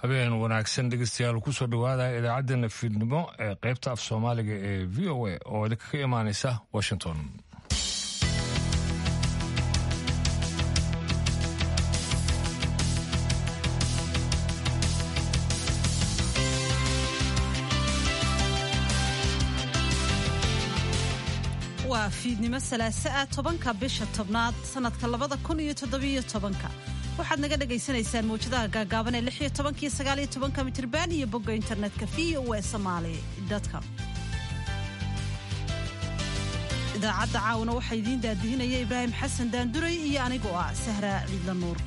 habeen wanaagsan dhegeystayaal kusoo dhowaada idaacaddeenna fiidnimo ee qaybta af soomaaliga ee v o a oo idinkaga imaanaysa washington waa fiidnimo salaaso ah tobanka bisha tobnaad sanadka labada kun iyo toddobiyo tobanka waxaad naga dhagaysanaysaan mawjadaha gaagaaban ee lix iyo tobankiyo sagaaliyo tobanka mitirban iyo bogga internetka v o e somaali com idaacadda caawana waxaa idiin daadihinaya ibraahim xasan daanduray iyo anigoo ah sahra ciidla nuur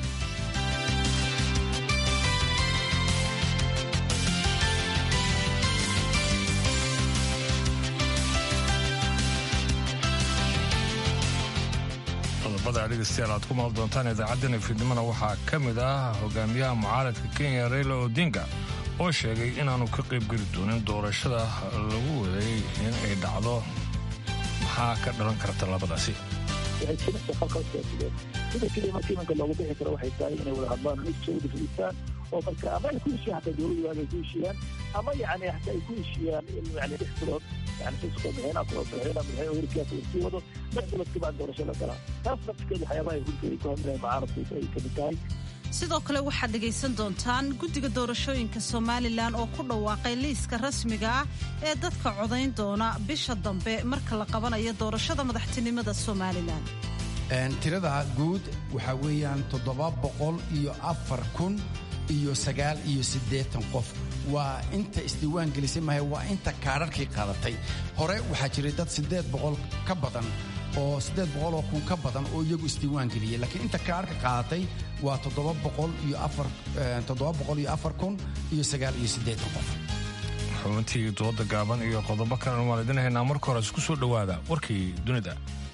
qodobada dhegeystayaal aad ku maqli doontaan idaacaddeenna fiidnimona waxaa ka mid ah hogaamiyaha mucaaradka kenya reyla odinga oo sheegay inaanu ka qaybgeli doonin doorashada lagu waday in ay dhacdo maxaa ka dhalan karta labadaasi waxay jirta falka siyaasideed sida keliya marka imanka loogu bixi karo waxay tahay inay wada hadlaan iska wada fadhiistaan oo marka ama ay ku heshiiyaan hataa dowladdu ay ku heshiiyaan ama yani hataa ay ku heshiiyaan in yani lix bilood yani siska madaxweynaha kula madaxweynaha madaxweyne weerarkiisa uu sii wado lix bilood kabacdi doorasho la galaa taas nafskeeda waxyaabaha ay hulka ay ku hadlayan mucaaradka ay kamid tahay sidoo kale waxaad dhegaysan doontaan guddiga doorashooyinka somalilan oo ku dhawaaqay liiska rasmiga ah ee dadka codayn doona bisha dambe marka la qabanayo doorashada madaxtinimada somalilan tirada guud waxaa weeyaan toddoba boqol iyo afar kun iyo sagaal iyo siddeetan qof waa inta isdiiwaan gelisay mahay waa inta kaadharkii qaadatay hore waxaa jiray dad siddeed boqol ka badan oo siddeed boqol oo kun ka badan oo iyagu isdiiwaan geliyey laakiin inta kaadharka qaadatay waa toddoba boqol iyo afar toddoba boqol iyo afar kun iyo sagaal iyo siddeetan qof xubintii dooda gaaban iyo qodobo kalena waan idin haynaa marka hore isku soo dhowaada warkii dunida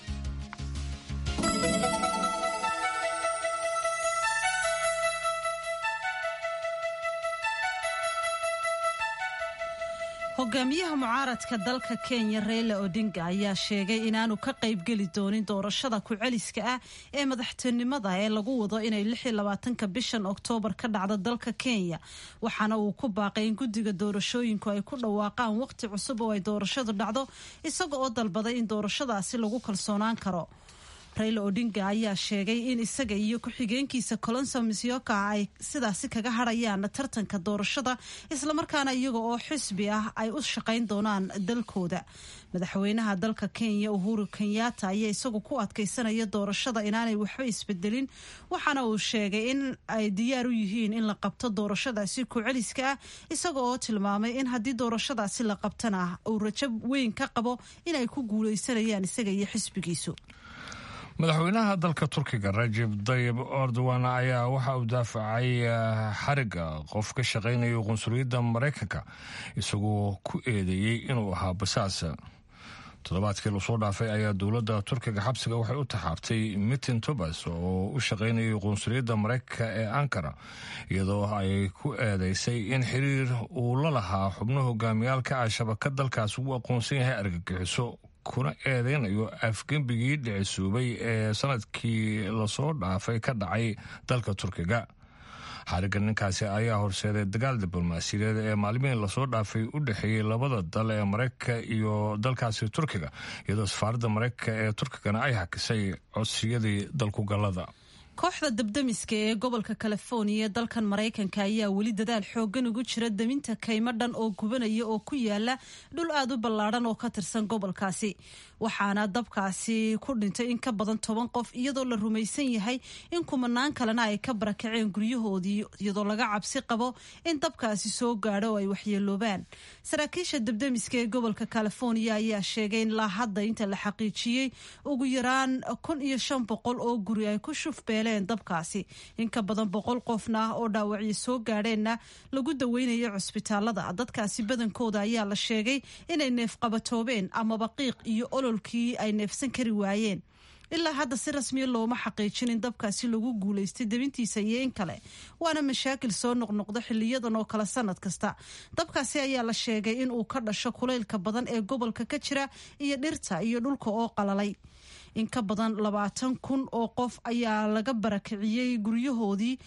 hogaamiyaha mucaaradka dalka kenya reyla odinga ayaa sheegay inaanu ka qaybgeli doonin doorashada ku-celiska ah ee madaxtinimada ee lagu wado inay ka bishan oktoobar ka dhacdo dalka kenya waxaana uu ku baaqay in guddiga doorashooyinku ay ku dhawaaqaan waqti cusub oo ay doorashadu dhacdo isaga oo dalbaday in doorashadaasi lagu kalsoonaan karo rayla odinga ayaa sheegay in isaga iyo ku-xigeenkiisa colonso misyoka ay sidaasi kaga hadhayaan tartanka doorashada islamarkaana iyaga oo xisbi ah ay u shaqayn doonaan dalkooda madaxweynaha dalka kenya uhuru kenyatta ayaa isagu ku adkaysanaya doorashada inaanay waxba isbedelin waxaana uu sheegay in ay diyaar u yihiin in la qabto doorashadaasi ku-celiska ah isaga oo tilmaamay in haddii doorashadaasi la qabtana uu rajo weyn ka qabo inay ku guuleysanayaan isaga iyo xisbigiisu madaxweynaha dalka turkiga rajeb dayib erdogan ayaa waxa uu daafacay xariga qof ka shaqaynaya qunsuliyadda maraykanka isagoo ku eedeeyey inuu ahaa basaas toddobaadkii lasoo dhaafay ayaa dowladda turkiga xabsiga waxay u taxaabtay mitin tobas oo u shaqaynayay qunsuliyadda maraykanka ee ankara iyadoo ay ku eedeysay in xiriir uu la lahaa xubno hogaamiyaalka ah shabakad dalkaas uu aqoonsan yahay argagixiso kuna eedeynayo afgembigii dhicisuubay ee sanadkii lasoo dhaafay ka dhacay dalka turkiga xariga ninkaasi ayaa horseeday dagaal diblomaasiyadeed ee maalmihii lasoo dhaafay u dhexeeyey labada dal ee maraykanka iyo dalkaasi turkiga iyadoo safaaradda maraykanka ee turkigana ay hakisay codsiyadii dalkugallada kooxda dabdamiska ee gobolka californiya ee dalkan maraykanka ayaa weli dadaal xoogan ugu jira daminta kaymo dhan oo gubanaya oo ku yaala dhul aad u ballaadhan oo ka tirsan gobolkaasi waxaana dabkaasi ku dhintay in ka badan toban qof iyadoo la rumaysan yahay in kumanaan kalena ay ka barakaceen guryahoodii iyadoo laga cabsi qabo in dabkaasi soo gaadho oo ay waxyeeloobaan saraakiisha dabdamiska ee gobolka californiya ayaa sheegay in ilaa hadda inta la xaqiijiyey ugu yaraan kun iyo shan boqol oo guri ay ku shufbeeleen dabkaasi in ka badan boqol qofna oo dhaawacyo soo gaadheenna lagu daweynayo cusbitaalada dadkaasi badankooda ayaa la sheegay inay neefqabatoobeen amaba qiiq iyo ololkii ay neefsan kari waayeen ilaa hadda si rasmiya looma xaqiijin in dabkaasi lagu guulaystay debintiisa iyo in kale waana mashaakil soo noqnoqda xiliyadan oo kale sanad kasta dabkaasi ayaa la sheegay in uu ka dhasho kulaylka badan ee gobolka ka jira iyo dhirta iyo dhulka oo qalalay in ka badan labaatan kun oo qof ayaa laga barakiciyey guryahoodii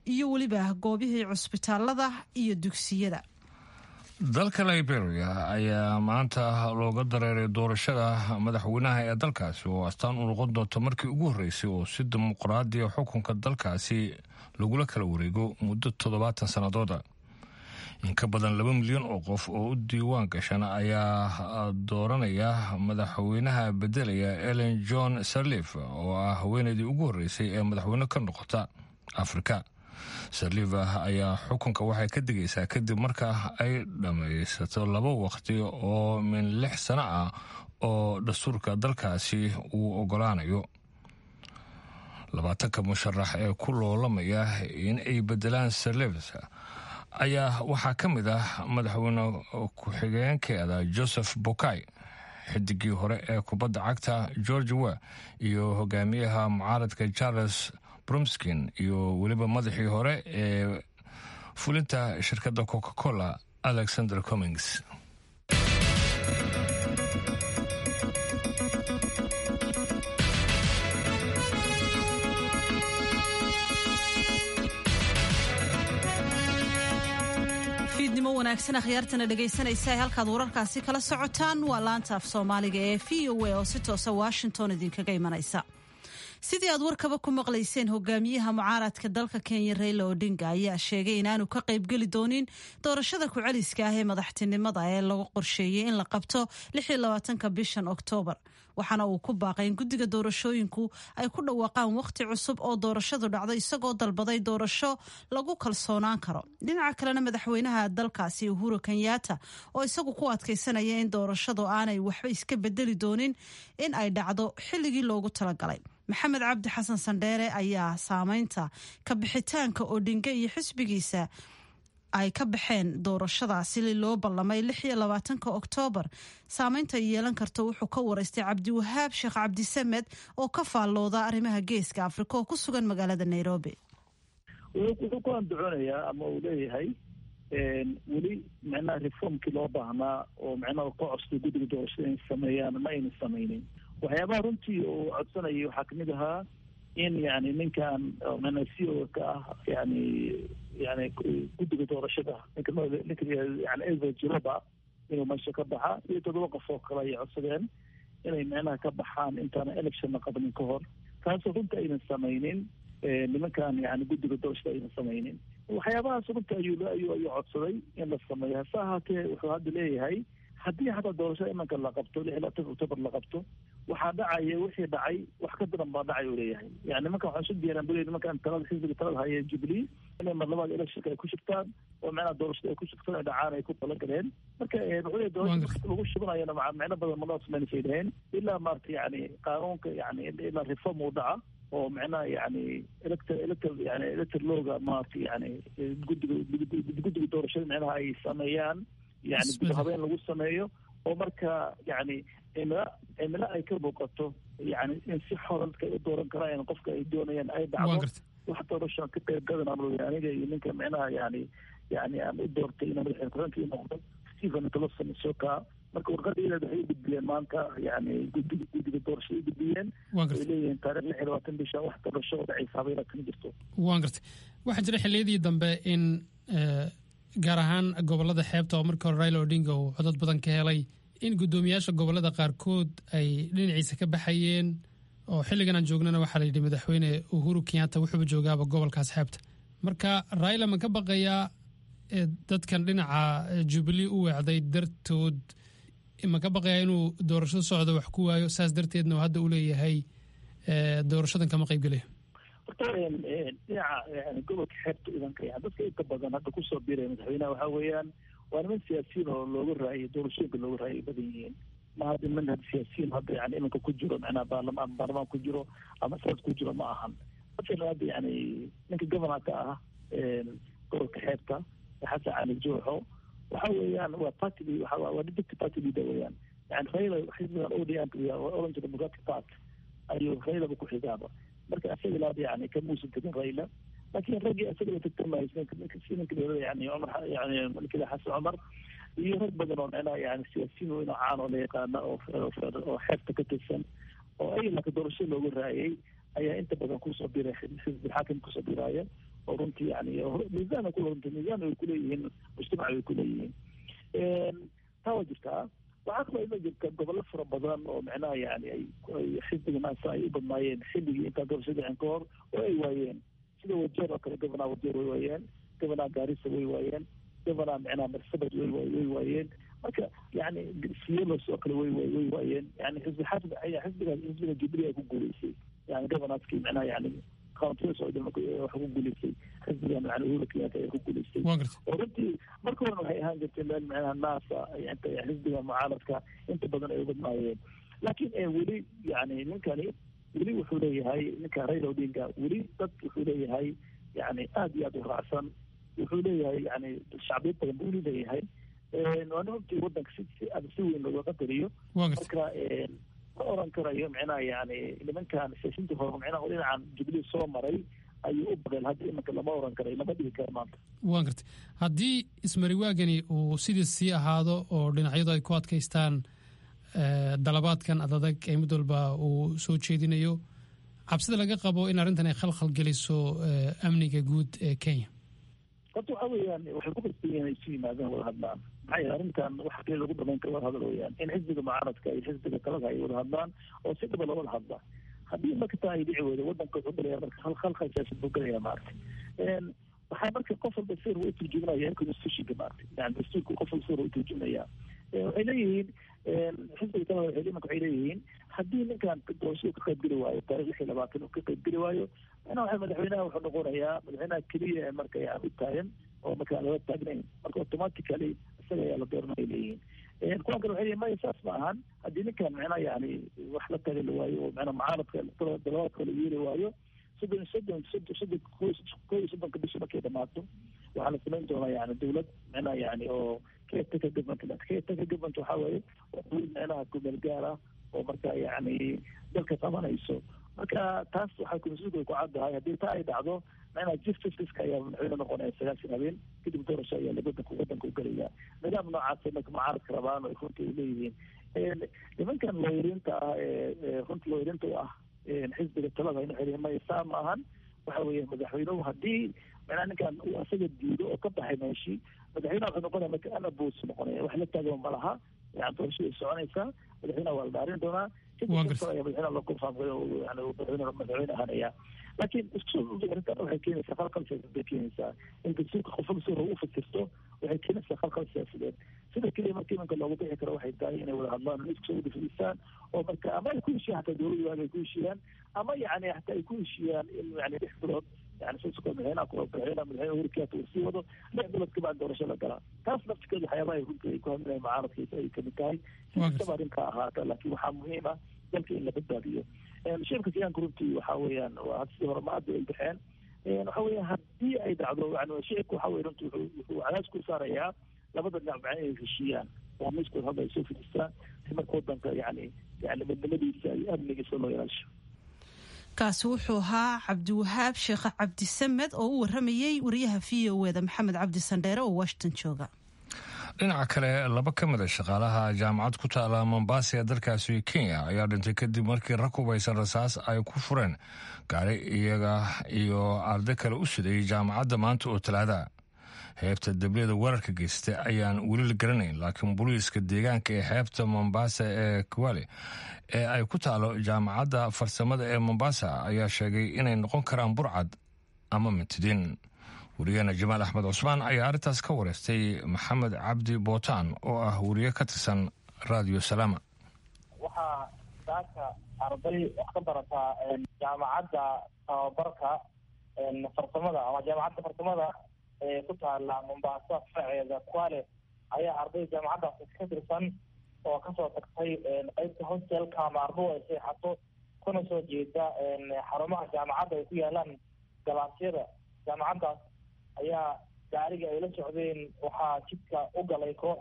iyo weliba goobihii cusbitaalada iyo dugsiyada dalka liberia ayaa maanta looga dareeray doorashada madaxweynaha ee dalkaasi oo astaan u noqon doonto markii ugu horreysay oo si dimuqraadiya xukunka dalkaasi lagula kala wareego muddo toddobaatan sannadooda in ka badan laba milyan oo qof oo u diiwaan gashan ayaa dooranaya madaxweynaha bedelaya ellen john sarlif oo ah haweeneydii ugu horreysay ee madaxweyne ka noqota afrika sarliva ayaa xukunka waxay ka digaysaa kadib marka ay dhammaysato laba waqti oo min lix sano ah oo dastuurka dalkaasi uu ogolaanayo labaatanka musharax ee ku loolamaya in ay bedelaan sarlivs ayaa waxaa ka mid ah madaxweyne ku-xigeenkeeda joseph bokay xidigii hore ee kubadda cagta george wa iyo hogaamiyaha mucaaradka charles brumskin iyo weliba madaxii hore ee fulinta shirkadda coca cola alexander comings fiidnimo wanaagsan akhyaartana dhegaysanaysa halkaad wararkaasi kala socotaan waa laanta af soomaaliga ee v o a oo si toosa washington idinkaga imanaysa sidii aad warkaba ku maqlayseen hogaamiyaha mucaaradka dalka kenya reyla odinga ayaa sheegay inaanu ka qaybgeli doonin doorashada ku-celiska ah ee madaxtinimada ee lagu qorsheeyey in la qabto ka bishan oktoobar waxaana uu ku baaqay in guddiga doorashooyinku ay ku dhawaaqaan wakhti cusub oo doorashadu dhacdo isagoo dalbaday doorasho lagu kalsoonaan karo dhinaca kalena madaxweynaha dalkaasi uhuru kenyatta oo isagu ku adkaysanaya in doorashadu aanay waxba iska bedeli doonin in ay dhacdo xilligii loogu talagalay maxamed cabdi xasan sandheere ayaa saameynta ka bixitaanka odhinge iyo xisbigiisa ay ka baxeen doorashadaasi loo ballamay ka oktoobar saameynta ay yeelan karto wuxuu ka waraystay cabdiwahaab sheekh cabdisamed oo ka faallooda arrimaha geeska afrika oo ku sugan magaalada nairobi wuxuu ku andacoonayaa ama uu leeyahay weli micnaha reformkii loo baahnaa oo micnaha ka costay guddiga doorashada inay sameeyaan ma aynan samaynin waxyaabaha runtii uu codsanayay waxaa kamid ahaa in yani ninkan micnaha c o ka ah yani yani guddiga doorashada ninka ninka yani ever jiroba inuu meesha ka baxa iyo toddoba qof oo kale ayay codsadeen inay micnaha ka baxaan intaana election la qabanin ka hor taasoo runta aynan samaynin nimankan yani guddiga doorashada aynan samaynin waxyaabahaas runta ayuu ayuu ayuu codsaday in la sameeyo hase ahaatee wuxuu hadda leeyahay haddii hataa doorashada imanka la qabto lix iyo labaatan october la qabto waxaa dhacaya wixii dhacay wax ka daran baa dhacay uu leeyahay yani nimankan waxaan isu diyaaraan bule nimankan talada xisbiga talada haya jubilee inay mar labaad electionka ay ku shubtaan oo macnaha doorashada ay ku shubtaan ay dhacaan ay ku talagaleen marka wuxuu leeyahay doorashada lagu shubanayana maca micno badan manoo samaynasay dhaheen ilaa maarata yani qaanuunka yani ilaa reform uu dhaca oo macnaha yani elector elector yani elector looga maarata yani guddiga guddiga doorashada micnaha ay sameeyaan yani dib habeen lagu sameeyo oo marka yani cimilo cimilo ay ka muuqato yani in si xor dadka ay u dooran karaan qofka ay doonayaan ay dhacdo wax doorasho ka qayb gadan amr aniga iyo ninka micnaha yani yani aan u doortay ina madaxweyne ku-xigeenka noqdo stephen toloson soka marka warqadeeda waxay u gudbiyeen maanta yani guddiga guddiga doorashada u gudbiyeen ay leeyihiin taarikh lix iyo labaatan bisha wax doorasho oo dhacaysa habeena kama jirto waan gartay waxaa jira xilliyadii dambe in gaar ahaan gobolada xeebta oo markii hore raila odinga uu codod badan ka helay in guddoomiyaasha gobolada qaarkood ay dhinaciisa ka baxayeen oo xilligan aan joognana waxaa la yidhi madaxweyne uhuru kenyatta wuxuuba joogaaba gobolkaas xeebta marka raila ma ka baqayaa dadkan dhinaca jubilee u weecday dartood ma ka baqayaa inuu doorashada socdo wax ku waayo saas darteedna uu hadda u leeyahay doorashadan kama qaybgelayo horta dhinaca yani gobolka xeebta idanka yani dadka inta badan hadda kusoo biiraya madaxweynaha waxaa weeyaan waa niman siyaasiyiin oo looga raayay doorashooyinka looga raayay ay badan yihiin ma hadda niman hadda siyaasiyiin hadda yani iminka ku jiro macnaha baarlamaan baarlamaan ku jiro ama sanad ku jiro ma ahan masalan hadda yani ninka governorka ah gobolka xeebta xasan cali jooxo waxa weeyaan waa party waa deputy party leader weeyaan yani raila xisbigan odm orange democratic party ayuu railaba ku xigaaba marka isaga ilaada yani kamuusan tegin raila laakiin raggii isaga la tagtamaysa ninka dowlada yani cumar yani ninkila xasan cumar iyo rag badan oo micnaha yani siyaasiyiin weyn oo caan oo la yaqaana oo oo xeebta ka tirsan oo ay laka doorasho looga raayay ayaa inta badan kusoo biray xisbi xaakim kusoo biraaya oo runtii yani miisaan ku runtii miisaan ay kuleeyihiin mujtamac ay kuleeyihiin taa waa jirtaa waxaa kaloo ima jirta gobollo fara badan oo micnaha yani ay xisbiga naasa ay u badnaayeen xilligii intaa doorashada dhicin ka hor oo ay waayeen sida wajeer oo kale gobonaa wajeer way waayeen gobonaa gaarisa way waayeen gobonaa micnaha marsabad way way waayeen marka yani sielos oo kale way way waayeen yani xisbi xasb xisbigaas xisbiga jubilee ay ku guuleysay yani gobonaaskii micnaha yani counties oo dhan waxa ku guuleysay xisbigan yani uhuru kenyatta ayaa ku guuleystay oo runtii marka horena waxay ahaan jirtay meel micnaha naasa inta xisbiga mucaaradka inta badan ay u badnaayeen laakiin weli yani ninkani weli wuxuu leeyahay ninka raila odinga weli dad wuxuu leeyahay yani aada iyo aada u raacsan wuxuu leeyahay yani shacbiyad badan buu leeyahay waana runtii wadanka si si aada si weyn looga qadariyo marka ma oran karayo micnaha yani nimankan siyaasiinta hore micnaha dhinacan jubilee soo maray ayuu u baqeen hadda imanka lama oran karayo lama dhigi karo maanta waan gartay haddii ismariwaagani uu sidii sii ahaado oo dhinacyadu ay ku adkaystaan dalabaadkan adadag ee mid walba uu soo jeedinayo cabsida laga qabo in arrintan ay khalkhal geliso amniga guud ee kenya horta waxa weeyaan waxay ku qasban yihiin ay isu yimaadaan wada hadlaan maxaa yeele arrintan waxa kale lagu dhamayn karo wada hadal weeyaan in xisbiga mucaaradka iyo xisbiga talada ay wada hadlaan oo si dhaba loola hadla haddii marka taa ay dhici weydo wadanka wuxuu galaya marka khalkhal siyaasad buu galaya maaragtay waxaa marka qof walba sir u turjumanaya constitutionka maaragtay yani dastuurka qof walba sir u turjumaya waxay leeyihiin xisbiga talada waxay imanka waxay leeyihiin haddii ninkan doorashada ka qaybgeli waayo taarikh lix iyo labaatan uu ka qaybgeli waayo macnaha waxa madaxweynaha wuxuu noqonayaa madaxweynaha keliya ee marka yani u taagan oo marka aan laga taagnayn marka automatically isaga ayaa la dooranaya leeyihiin kuwan kale waxay leeyihin maya saas ma ahan haddii ninkan macnaha yani wax la taagi la waayo oo macnaha mucaaradka dalabaadka la yeeli waayo soddon soddon soddon soddon ko iyo soddonka bishi markay dhamaato waxaa la samayn doonaa yani dawlad macnaha yani oo caretaker government caretaker government waxaa waaye waa dawlad macnaha kumeel gaar ah oo marka yani dalka qabanayso marka taas waxay constitutionka ku caddahay haddii taa ay dhacdo macnaha chief justice ayaa madaxweyne noqonaya sagaashan habeen kadib doorasho ayaa wadanka wadanka u gelaya nidaam noocaas marka mucaaradka rabaan oo runtii ay leeyihiin nimankan looyariinta ah ee runtii looyariinta u ah xisbiga talada in waxay leeyihin maya saa ma ahan waxa weeye madaxweynuhu haddii macnaha ninkan uu asaga diido oo ka baxay meeshii madaxweynaha wuxuu noqonaya marka anaboos noqonaya wax la taagaba ma laha yani doorashada ay soconaysaa madaxweynaha waa la dhaarin doonaa madaxweynaha loo konfaamgayo yani madaxweyne madaxweyne ahanaya laakiin isku arrintan waxay keenaysaa khalkhal siyaasadeed bay keenaysaa in dastuurka qofka si hore u fasirto waxay keenaysaa khalkhal siyaasadeed sida keliya marka imanka loogu bixi karo waxay tahay inay wada hadlaan isku soo wada fadhiistaan oo marka ama ay ku heshiiyaan hataa dowladda waaga ay ku heshiiyaan ama yani hataa ay ku heshiiyaan in yani lix bilood yani sisko madaxweynaha ku madaxweynaha madaxweyne uhuru kenyatta uu sii wado lix bilood kabacdi doorasho la galaa taas nafsikeeda waxyaabaha ay runtii ay ku hadlinaya mucaaradkiisa ay kamid tahay si kastaba arrinkaa ahaata laakiin waxaa muhiim ah dalka in la badbaadiyo shirka siyaanka runtii waxa weeyaan waa sidii hore ma hadda ay baxeen waxa weeyaan haddii ay dhacdo yani shicibka waxa weye runtii wuxuu wuxuu cadaas ku saarayaa labada dhinac macna inay heshiiyaan oo miiskood hadda ay soo fidistaan si marka wadanka yani yani midnimadiisa iyo amnigiisa loo ilaasho kaasi wuxuu ahaa cabdiwahaab sheekh cabdisamed oo u waramayey wariyaha v o eda maxamed cabdi sandheere oo washington jooga dhinaca kale laba ka mid a shaqaalaha jaamacad ku taala mombasa ee dalkaasi kenya ayaa dhintay kadib markii rag hubaysan rasaas ay ku fureen gaari iyaga iyo arday kale u siday jaamacadda maanta oo talaada heebta debliyada weerarka geystay ayaan weli la garanayn laakiin booliiska deegaanka ee xeebta mombasa ee kwale ee ay ku taalo jaamacadda farsamada ee mombasa ayaa sheegay inay noqon karaan burcad ama mintidiin wariyaheena jamaal axmed cusmaan ayaa arrintaas ka wareystay maxamed cabdi bootaan oo ah wariye ka tirsan radio salaama waxaa saaka arday wax ka barataa jaamacadda tababarka farsamada ama jaamacadda farsamada ee ku taala mombasa faraceeda kwale ayaa arday jaamacaddaasi ka tirsan oo kasoo tagtay qeybta hostelka ama ardu ay seexato kuna soo jeeda xarumaha jaamacadda ay ku yaalaan galaasyada jaamacaddaas ayaa gaariga ay la socdeen waxaa jidka u galay koox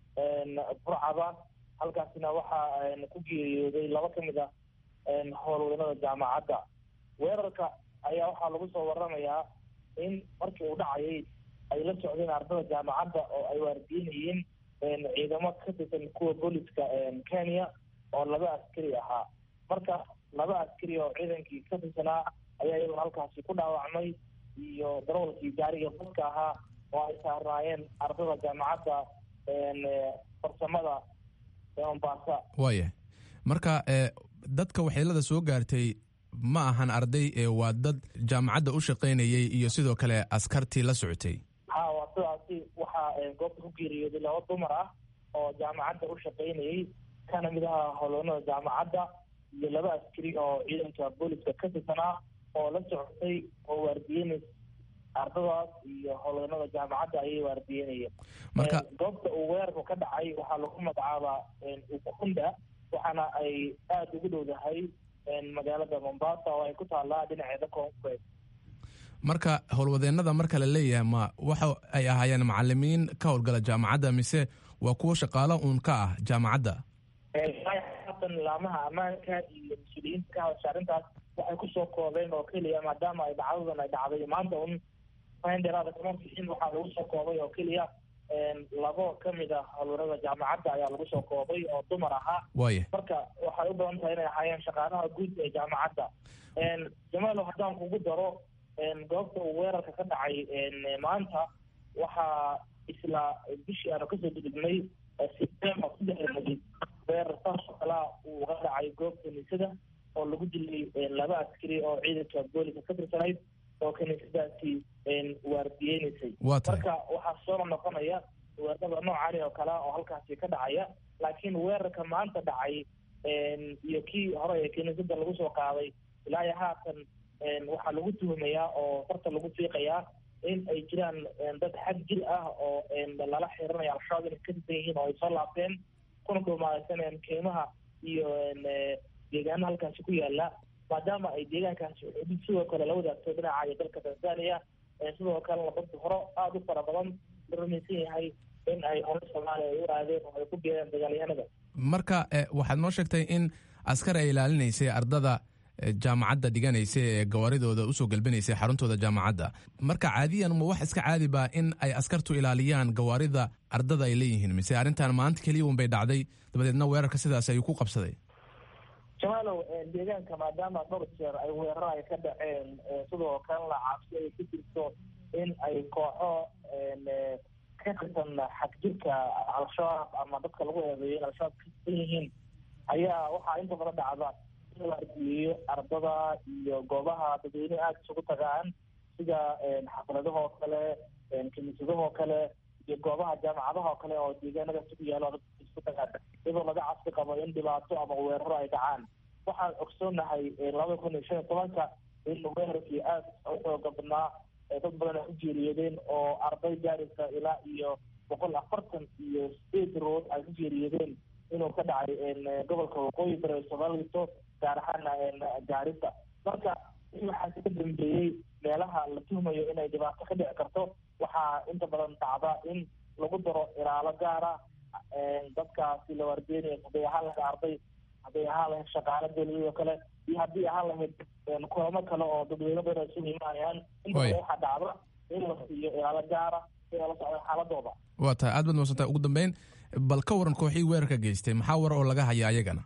burcada halkaasina waxaa ku geeriyooday laba ka mid a howlwadanada jaamacadda weerarka ayaa waxaa lagu soo waramayaa in markii uu dhacayay ay la socdeen ardada jaamacadda oo ay waardiinayeen ciidamo ka tirsan kuwa booliska kenya oo laba askari ahaa marka laba askari oo ciidankii ka tirsanaa ayaa iyagoo halkaasi ku dhaawacmay iyo darawalkii gaariga baska ahaa oo ay saarnaayeen ardada jaamacadda farsamada ee mombasa waaya marka dadka waxyeelada soo gaartay ma ahan arday ee waa dad jaamacadda u shaqaynayay iyo sidoo kale askartii la socotay ha waa sidaasi waxaa goobta ku geeriyooday laba dumar ah oo jaamacadda u shaqaynayay kana mid aha holoonada jaamacadda iyo laba askari oo ciidanka booliska ka tirsanaa oo la socotay oo waardiyeynaysa ardadaas iyo holoonada jaamacadda ayay waardiyeynayeen marka goobta uu weerarku ka dhacay waxaa lagu magacaabaa ukunda waxaana ay aada ugu dhowdahay magaalada mombasa oo ay ku taallaa dhinaceeda koonfureed marka howlwadeennada marka la leeyahay ma waxa ay ahaayeen macalimiin ka howlgala jaamacadda mise waa kuwo shaqaalo uun ka ah jaamacadda haatan laamaha ammaanka iyo mas-uuliyiinta ka hadasha arrintaas waxay kusoo koobeen oo keliya maadaama ay dhacdadan ay dhacday maanta un dheeraada kama bixin waxaa lagu soo koobay oo keliya labo kamid a howlwarada jaamacadda ayaa lagu soo koobay oo dumar ahaa waaya marka waxay u badan tahay inay ahaayeen shaqaalaha guud ee jaamacadda jamaalo haddaan kugu daro goobta uu weerarka ka dhacay maanta waxaa isla bishii aanu kasoo gudubnay september saddexdeedii weerar saas oo kalea uu uga dhacay goob kaniisada oo lagu dilay laba askari oo ciidanka booliska ka tirsanayd oo kaniisadaasi waardiyeynaysay waa tahay marka waxaa soo noqonaya weerarada noocani oo kale oo halkaasi ka dhacaya laakiin weerarka maanta dhacay iyo kii hore ee kaniisada lagu soo qaaday ilaa iyo haatan waxaa lagu tuhumayaa oo farta lagu fiiqayaa in ay jiraan dad xag jir ah oo lala xiranaya al-shabaab inay ka tirsan yihiin oo ay soo laabteen kuna dhumaalaysanayaan keymaha iyo deegaana halkaasi ku yaala maadaama ay deegaankaasi xudud sidoo kale la wadaagto dhinaca iyo dalka tanzania sidoo kalena dad hore aada u fara badan la rumaysan yahay in ay hore soomaaliya ay u aadeen oo ay ku geereen dagaalyahanada marka waxaad noo sheegtay in askar ay ilaalinaysay ardada jaamacadda dhiganaysa ee gawaaridooda usoo galbinaysay xaruntooda jaamacadda marka caadiyan ma wax iska caadi ba in ay askartu ilaaliyaan gawaarida ardada ay leeyihiin mise arrintan maanta keliya un bay dhacday dabadeedna weerarka sidaas ayuu ku qabsaday jamaalow deegaanka maadaama dhowr jeer ay weeraro ay ka dhaceen sidoo kalena cabsi ay ku jirto in ay kooxo ka tirsan xagjirka al-shabaab ama dadka lagu eedeeyo in al-shabaab ka tirsan yihiin ayaa waxaa inta badan dhacda in la argeeyo ardada iyo goobaha dadweyne aada isugu tagaan sida xafladahoo kale kiniisadahoo kale iyo goobaha jaamacadahoo kale oo deegaanadaasi ku yaalo dadka isku tagaan iyadoo laga cabsi qabo in dhibaato ama weeraro ay dhacaan waxaan ogsoonahay laba kun iyo shan iyo tobanka in weerarkii aada u xooga badnaa dad badan ay ku geeriyoodeen oo arday gaaraysa ilaa iyo boqol afartan iyo sideed rood ay ku geeriyoodeen inuu ka dhacay gobolka waqooyi bari soomaalito gaar ahaana gaarisa marka waxaasi ka dambeeyey meelaha la tuhmayo inay dhibaato ka dhici karto waxaa inta badan dhacda in lagu daro ilaalo gaara dadkaasi la waardiyeynaya hadday ahaan lahayd arday hadday ahaan lahayd shaqaalo dowladoo kale iyo haddii ahaan lahayd kulamo kale oo dadweyne badan isugu imaanayaan inta badan waxaa dhacda in la siiyo ilaalo gaara si ay la socdaan xaaladooda waa tahay aad baad maadsantahay ugu dambeyn bal ka waran kooxii weerarka geystay maxaa war oo laga haya ayagana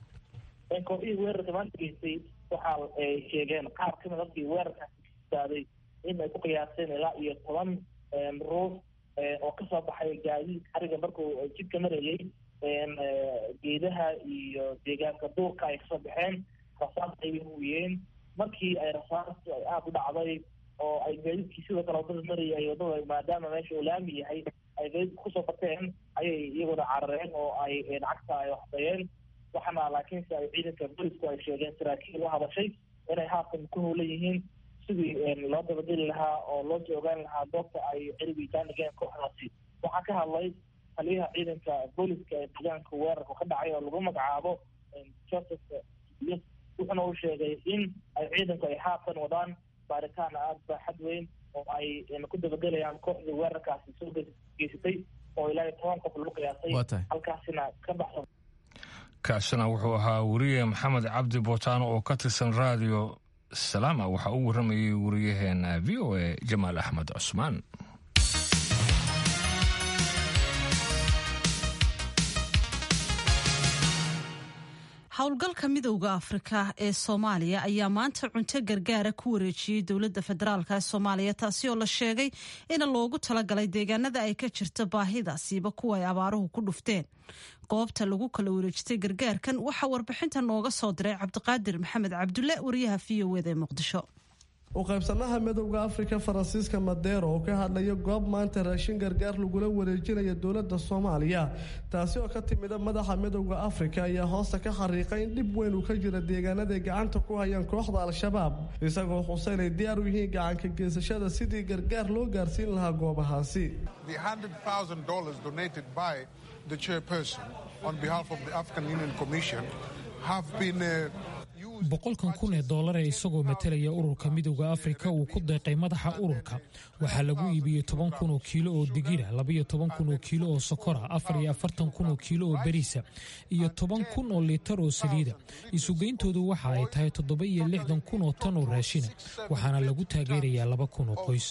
kooxihii weerarka maanta geystay waxa ay sheegeen qaar kamid dadkii weerarkaasi kistaaday in ay ku qiyaaseen ilaa iyo toban ruux oo kasoo baxay gaadiid ariga markuu jidka marayay geedaha iyo deegaanka duurka ay kasoo baxeen rasaas ay huwiyeen markii ay rasaastu ay aada u dhacday oo ay gaadiidkii sidoo kale wadada marayay wadada maadaama meesha uu laami yahay ay gaadiidka kusoo bateen ayay iyaguna carareen oo ay lacagta ay waxdayeen waxaana laakiinse ay ciidanka bolisku ay sheegeen saraakiil u hadashay inay haatan ku howlan yihiin sidii loo dabageli lahaa oo loo soo ogaan lahaa goobta ay cirbiitaan dhigeen kooxdaasi waxaa ka hadlay taliyaha ciidanka booliska ee deegaanka weerarku ka dhacay oo lagu magacaabo joseph wuxuuna u sheegay in ay ciidanku ay haatan wadaan baaritaan aada baaxad weyn oo ay ku dabagelayaan kooxdii weerarkaasi soo geysatay oo ilaa iyo toban qof lagu qiyaasay halkaasina ka baxsan kaasina wuxuu ahaa weriye maxamed cabdi bootaano oo ka tirsan raadiyo salaama waxaa u warramayay wariyaheena v o a jamaal axmed cusmaan howlgalka midowda afrika ee soomaaliya ayaa maanta cunto gargaara ku wareejiyey dowladda federaalk ee soomaaliya taasi oo la sheegay in loogu talagalay deegaanada ay ka jirto baahidaasiiba kuwa ay abaaruhu ku dhufteen goobta lagu kala wareejitay gargaarkan waxaa warbixinta nooga soo diray cabdiqaadir maxamed cabdulle wariyaha v o eda ee muqdisho u qaybsanaha midowda afrika faransiiska madeero oo ka hadlaya goob maanta raashin gargaar lagula wareejinaya dowladda soomaaliya taasi oo ka timida madaxa midowda afrika ayaa hoosta ka xariiqay in dhib weyn uu ka jira deegaanaday gacanta ku hayaan kooxda al-shabaab isagoo xuse inay diyaar u yihiin gacanka geysashada sidii gargaar loo gaarsiin lahaa goobahaasi boqolkan kun ee doolar ee isagoo matalaya ururka midowda afrika uu ku deeqay madaxa ururka waxaa lagu iibiyey toban kun oo kiilo oo digira labaiyo toban kun oo kiilo oo sokora afar iyo afartan kun oo kiilo oo beriisa iyo toban kun oo litar oo saliida isugeyntoodu waxa ay tahay toddoba iyo lixdan kun oo tan oo raashina waxaana lagu taageerayaa laba kun oo qoys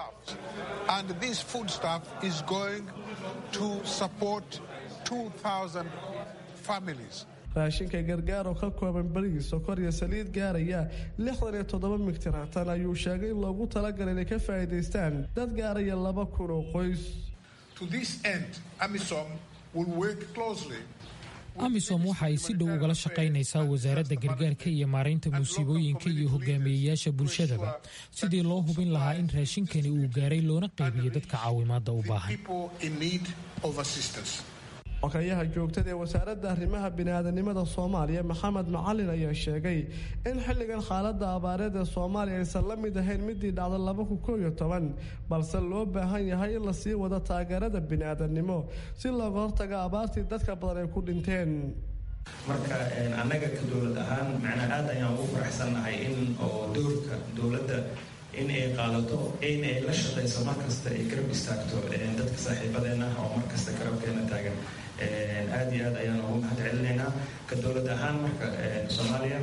raashinka gargaar oo ka kooban berigii sokor iyo saliid gaaraya lixdan iyo toddoba migtiraatan ayuu sheegay in loogu talagalay inay ka faa'iidaystaan dad gaaraya laba kun oo qoys amisom waxa ay si dhow ugala shaqaynaysaa wasaaradda gargaarka iyo maaraynta musiibooyinka iyo hogaamiyeyaasha bulshadaba sidii loo hubin lahaa in raashinkani uu gaaray loona qaybiyo dadka caawimaadda u baahan xogayaha joogtada ee wasaaradda arrimaha biniaadanimada soomaaliya maxamed macalin ayaa sheegay in xilligan xaaladda abaareed ee soomaaliya aysan la mid ahayn midii dhacda laba kun koo iyo toban balse loo baahan yahay in lasii wado taageerada biniaadanimo si looga hortaga abaartii dadka badan ay ku dhinteen marka annaga ka dowlad ahaan macnaa aad ayaan ugu faraxsannahay in oo doorka dowladda in ay qaadato in ay la shaqayso markasta ay garab istaagto dadka saaxiibadeena oo markasta garabkeena taagan aad iyo aad ayaan ugu mahad celinaynaa ka dowlad ahaan marka soomaaliya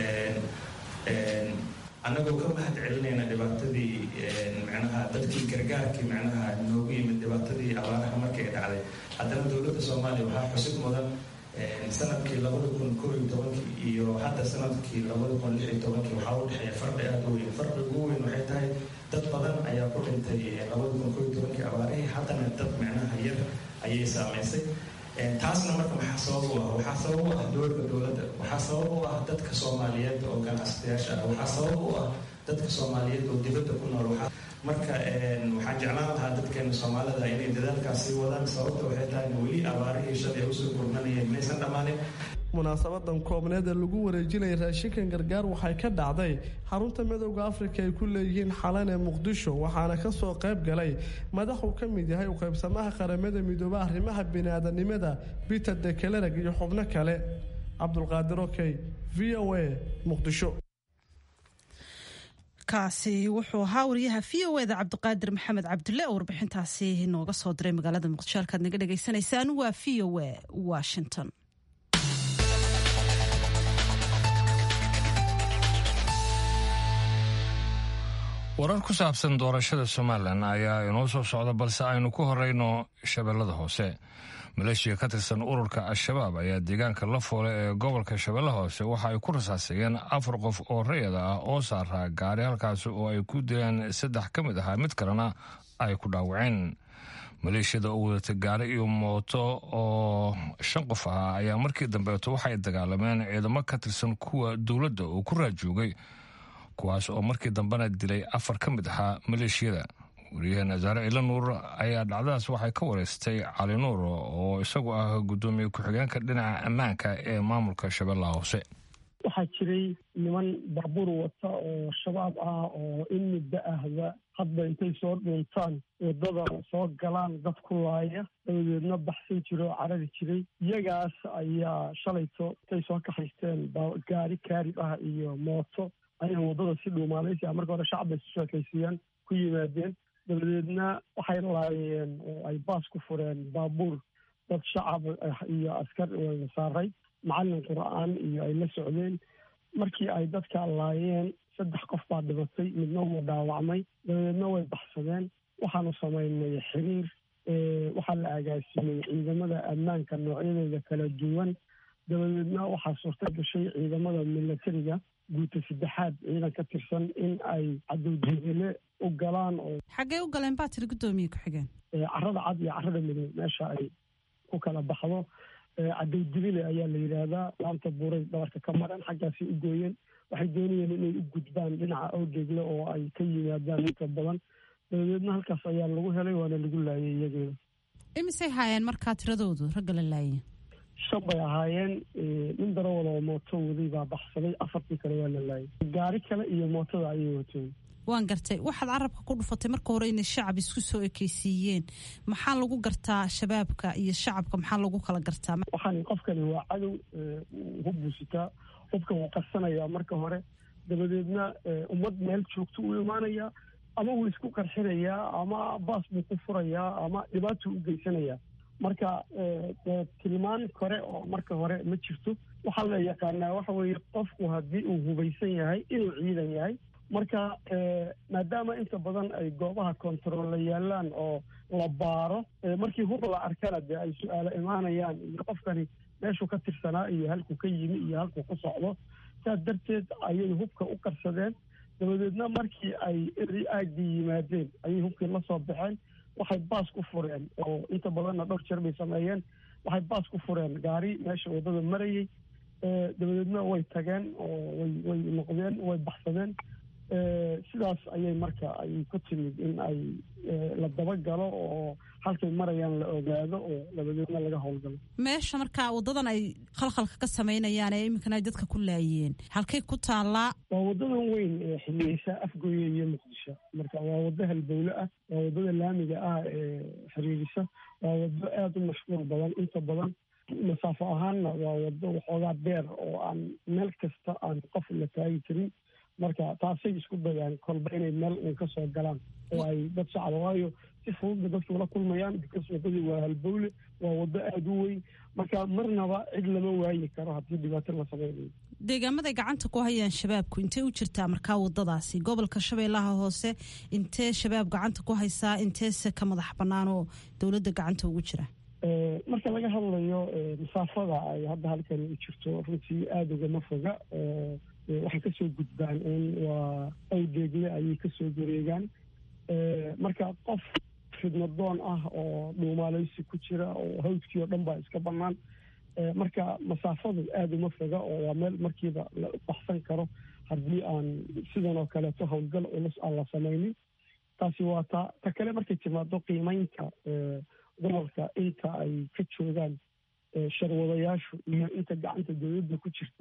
annagoo ka mahad celinayna dhibaatadii micnaha dadkii gargaarkii micnaha noogu yimid dhibaatadii abaaraha markay dhacday haddana dowladda soomaaliya waxaa xusid mudan sanadkii labada kun koo iyo tobankii iyo hadda sanadkii labada kun lix iyo tobankii waxaa u dhexeeya farqi aada u weyn farqi ugu weyn waxay tahay dad badan ayaa ku dhintay labada kun koo iyo tobankii abaarihii haddana dad micnaha yar ayay saamaysay taasna marka maxaa sabab u ah waxaa sabab u ah dowladda dowladda waxaa sabab u ah dadka soomaaliyeed oo ganacsatayaasha ah waxaa sabab u ah dadka soomaaliyeed oo dibadda ku nool marka waxaan jeclaan lahaa dadkeena soomaalida inay dadaalkaas sii wadaan sababta waxay tahay weli abaarihii shalay usoo gurmanayeen maysan dhammaanin munaasabadan koobneed ee lagu wareejinaya raashinkan gargaar waxay ka dhacday xarunta midowda afrika ay ku leeyihiin xalan ee muqdisho waxaana kasoo qayb galay madaxuu ka mid yahay u qaybsamaha qaramada midooba arrimaha biniaadanimada peter dekelereg iyo xubno kale cabdulqaadir okey v o a muqdisho kaasi wuxuu ahaa wariyaha v o eda cabdiqaadir maxamed cabdulle oo warbixintaasi nooga soo diray magaalada muqdisho halkaad naga dhagaysanaysaan waa v o a washington warar ku saabsan doorashada somalilan ayaa inoo soo socda balse aynu ku horeyno shabeellada hoose maleeshiya ka tirsan ururka al-shabaab ayaa deegaanka la foole ee gobolka shabeellaha hoose waxa ay ku rasaasayeen afar qof oo rayada ah oo saaraa gaari halkaasi oo ay ku dileen saddex ka mid ahaa mid kalena ay ku dhaawaceen maleeshiyada oo wadata gaari iyo mooto oo shan qof ahaa ayaa markii dambeeto waxay dagaalameen ciidamo ka tirsan kuwa dowladda oo ku raajoogay kuwaas oo markii dambena dilay afar ka mid ahaa maleeshiyada wariyaheen zaare ila nuur ayaa dhacdadaas waxay ka wareystay cali nuur oo isagu ah guddoomiye ku-xigeenka dhinaca ammaanka ee maamulka shabeellaha hoose waxaa jiray niman baabuur wata oo shabaab ah oo in muddo ahba hadba intay soo dhuuntaan waddada soo galaan dad ku laaya dabadeedna baxsan jira oo carari jiray iyagaas ayaa shalayto intay soo kaxaysteen gaari kaarib ah iyo mooto ayay waddada si dhuumaalaysi ah marka hore shacabay isu sheekaysiiyaan ku yimaadeen dabadeedna waxay laayeen oo ay baas ku fureen baabuur dad shacab iyo askar saaray macallin qur'aan iyo ay la socdeen markii ay dadka laayeen saddex qof baa dhibatay midna wuu dhaawacmay dabadeedna way baxsadeen waxaanu samaynay xiriir waxaa la agaasiiyey ciidamada ammaanka noocyadooda kala duwan dabadeedna waxaa suurta gashay ciidamada milatariga guuta saddexaad ciidan ka tirsan in ay cadowjebele u galaan oo xaggee u galeen baa tiri guddoomiye ku-xigeen carada cad iyo carada midow meesha ay ku kala baxdo cadowjebele ayaa la yidhaahdaa laanta buuray dhabarka ka maran xaggaasi u gooyeen waxay doonayeen inay u gudbaan dhinaca awgeegle oo ay ka yimaadaan inta badan dabadeedna halkaas ayaa lagu helay waana lagu laayay iyageeda imisay haayeen markaa tiradoodu ragga la laayay shan bay ahaayeen nin darawal oo mooto waday baa baxsaday afartii kale waa la laayay gaari kale iyo mootada ayay wateen waan gartay waxaad carabka ku dhufatay marka hore inay shacab isku soo ekeysiiyeen maxaa lagu gartaa shabaabka iyo shacabka maxaa lagu kala gartaa waxaan qofkani waa cadow hub buu sitaa hubka wuu qarsanayaa marka hore dabadeedna ummad meel joogto uu imaanayaa ama wuu isku qarxinayaa ama baas buu ku furayaa ama dhibaatuu u geysanayaa marka tilmaan kore oo marka hore ma jirto waxaa la yaqaanaa waxa weeye qofku haddii uu hubaysan yahay inuu ciidan yahay marka maadaama inta badan ay goobaha kontarolla yaalaan oo la baaro markii hub la arkana dee ay su-aalo imaanayaan iyo qofkani meeshuu ka tirsanaa iyo halkuu ka yimi iyo halkuu ku socdo saas darteed ayay hubka u qarsadeen dabadeedna markii ay eri aagii yimaadeen ayay hubkii la soo baxeen waxay baas ku fureen oo inta badanna dhowr jeer bay sameeyeen waxay baas ku fureen gaari meesha waddada marayay dabadeedna way tageen oo way way noqdeen way baxsadeen sidaas ayay marka ay ku timid in ay la dabagalo oo halkay marayaan la ogaado oo dabadeedna laga howlgalo meesha markaa waddadan ay khalkhalka ka samaynayaan ee iminkana ay dadka ku laayeen halkay ku taallaa waa waddadan weyn ee xiliyeysa afgooye iyo muqdisho marka waa waddo halbowle ah waa waddada laamiga ah ee xiriirisa waa waddo aada u mashquul badan inta badan masaafo ahaanna waa waddo waxoogaa beer oo aan meel kasta aan qof la taagi karin marka taasay isku dayaan kolba inay meel uun ka soo galaan oo ay dad shacaba waayo si fududba dadku ula kulmayaan because waddadii waa halbowle waa waddo aada u weyn marka marnaba cid lama waayi karo haddii dhibaato la sameynayo deegaamaday gacanta ku hayaan shabaabku intee u jirtaa markaa waddadaasi gobolka shabeellaha hoose intee shabaab gacanta ku haysaa inteese ka madax bannaan oo dowladda gacanta ugu jira marka laga hadlayo masaafada ay hadda halkan u jirto runtii aada ugama foga waxay kasoo gudbaan un waa awdeegle ayay kasoo gareegaan marka qof fidnadoon ah oo dhuumaaleysi ku jira oo hawdkii oo dhan baa iska bannaan marka masaafadu aada uma foga oo waa meel markiiba la baxsan karo haddii aan sidan oo kaleeto howlgal culus aan la samaynin taasi waa ta ta kale markay timaado qiimeynta gobolka inta ay ka joogaan sharwadayaashu iyo inta gacanta dowladda ku jirta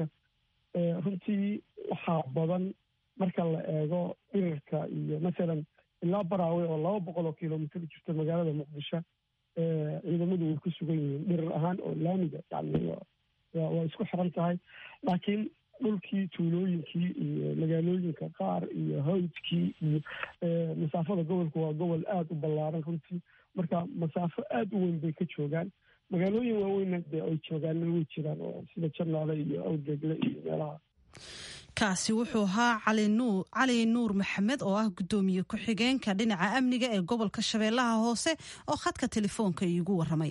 runtii waxaa badan marka la eego dhirarka iyo masalan ilaa baraawe oo laba boqol oo kilomitr jirta magaalada muqdisho ciidamadu way ku sugan yihiin dhirar ahaan oo laamiga yani waa isku xiran tahay laakiin dhulkii tuulooyinkii iyo magaalooyinka qaar iyo hawdkii iyo masaafada gobolku waa gobol aada u ballaaran runtii marka masaafo aada u weyn bay ka joogaan magaalooyin waaweynna dee ay joogaanna way jiraan oo sida janaale iyo awdeegle iyo meelaha kaasi wuxuu ahaa cali nuur maxamed oo ah guddoomiye ku-xigeenka dhinaca amniga ee gobolka shabeellaha hoose oo khadka telefoonka iigu waramay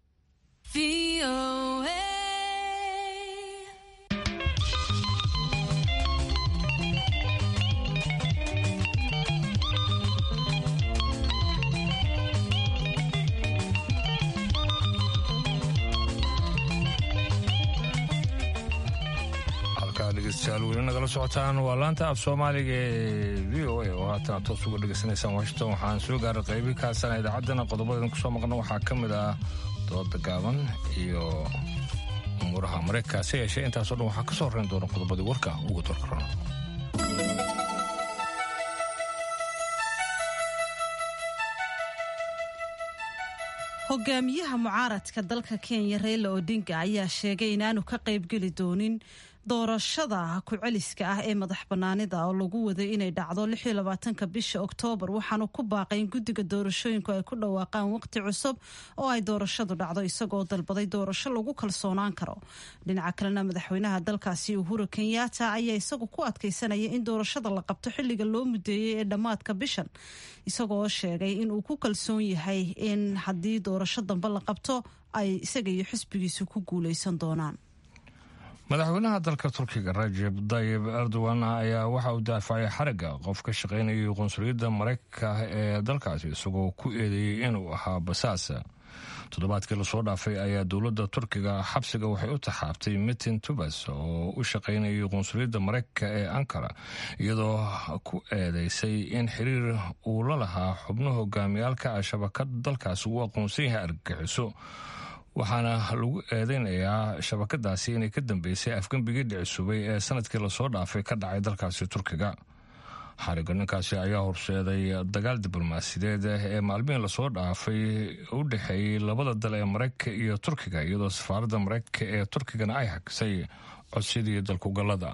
dhegeystayaal weli nagala socotaan waa laanta af soomaaliga ee v o a oo haatan aad toos uga dhegeysanaysaan washington waxaan soo gaaray qaybi kaasana idaacaddana qodobadan kusoo maqna waxaa ka mid ah dooda gaaban iyo umuuraha mareykanka se yeeshee intaasoo dhan waxaa ka soo horeyn doona qodobadii warka ugu dorka rona hogaamiyaha mucaaradka dalka kenya reila odinga ayaa sheegay inaanu ka qaybgeli doonin doorashada ku-celiska ah ee madax banaanida oo lagu waday inay dhacdo ka bisha oktoobar waxaanu ku baaqay in guddiga doorashooyinku ay ku dhawaaqaan waqti cusub oo ay doorashadu dhacdo isagoo dalbaday doorasho lagu kalsoonaan karo dhinaca kalena madaxweynaha dalkaasi uhuru kenyatta ayaa isagu ku adkaysanaya in doorashada la qabto xilliga loo mudeeyey ee dhammaadka bishan isagoo sheegay inuu ku kalsoon yahay in haddii doorasho dambe la qabto ay isaga iyo xisbigiisu ku guuleysan doonaan madaxweynaha dalka turkiga rajeb dayib erdogan ayaa waxa uu daafacay xarigga qof ka shaqaynayay qunsuliyadda maraykanka ee dalkaasi isagoo ku eedeeyey inuu ahaa basaasa toddobaadkii lasoo dhaafay ayaa dowladda turkiga xabsiga waxay u taxaabtay mitin tubas oo u shaqaynayay qunsuliyadda maraykanka ee ankara iyadoo ku eedeysay in xiriir uu la lahaa xubno hogaamiyaalka ah shabakad dalkaasi uu aqoonsan yahay argagixiso waxaana lagu eedeynayaa shabakadaasi inay ka dambeysay afgembigii dhicisubay ee sanadkii lasoo dhaafay ka dhacay dalkaasi turkiga xariga ninkaasi ayaa horseeday dagaal diblomaasiyadeed ee maalmihii lasoo dhaafay u dhexeeyey labada dal ee maraykanka iyo turkiga iyadoo safaaradda maraykanka ee turkigana ay hagisay codsidii dalkugallada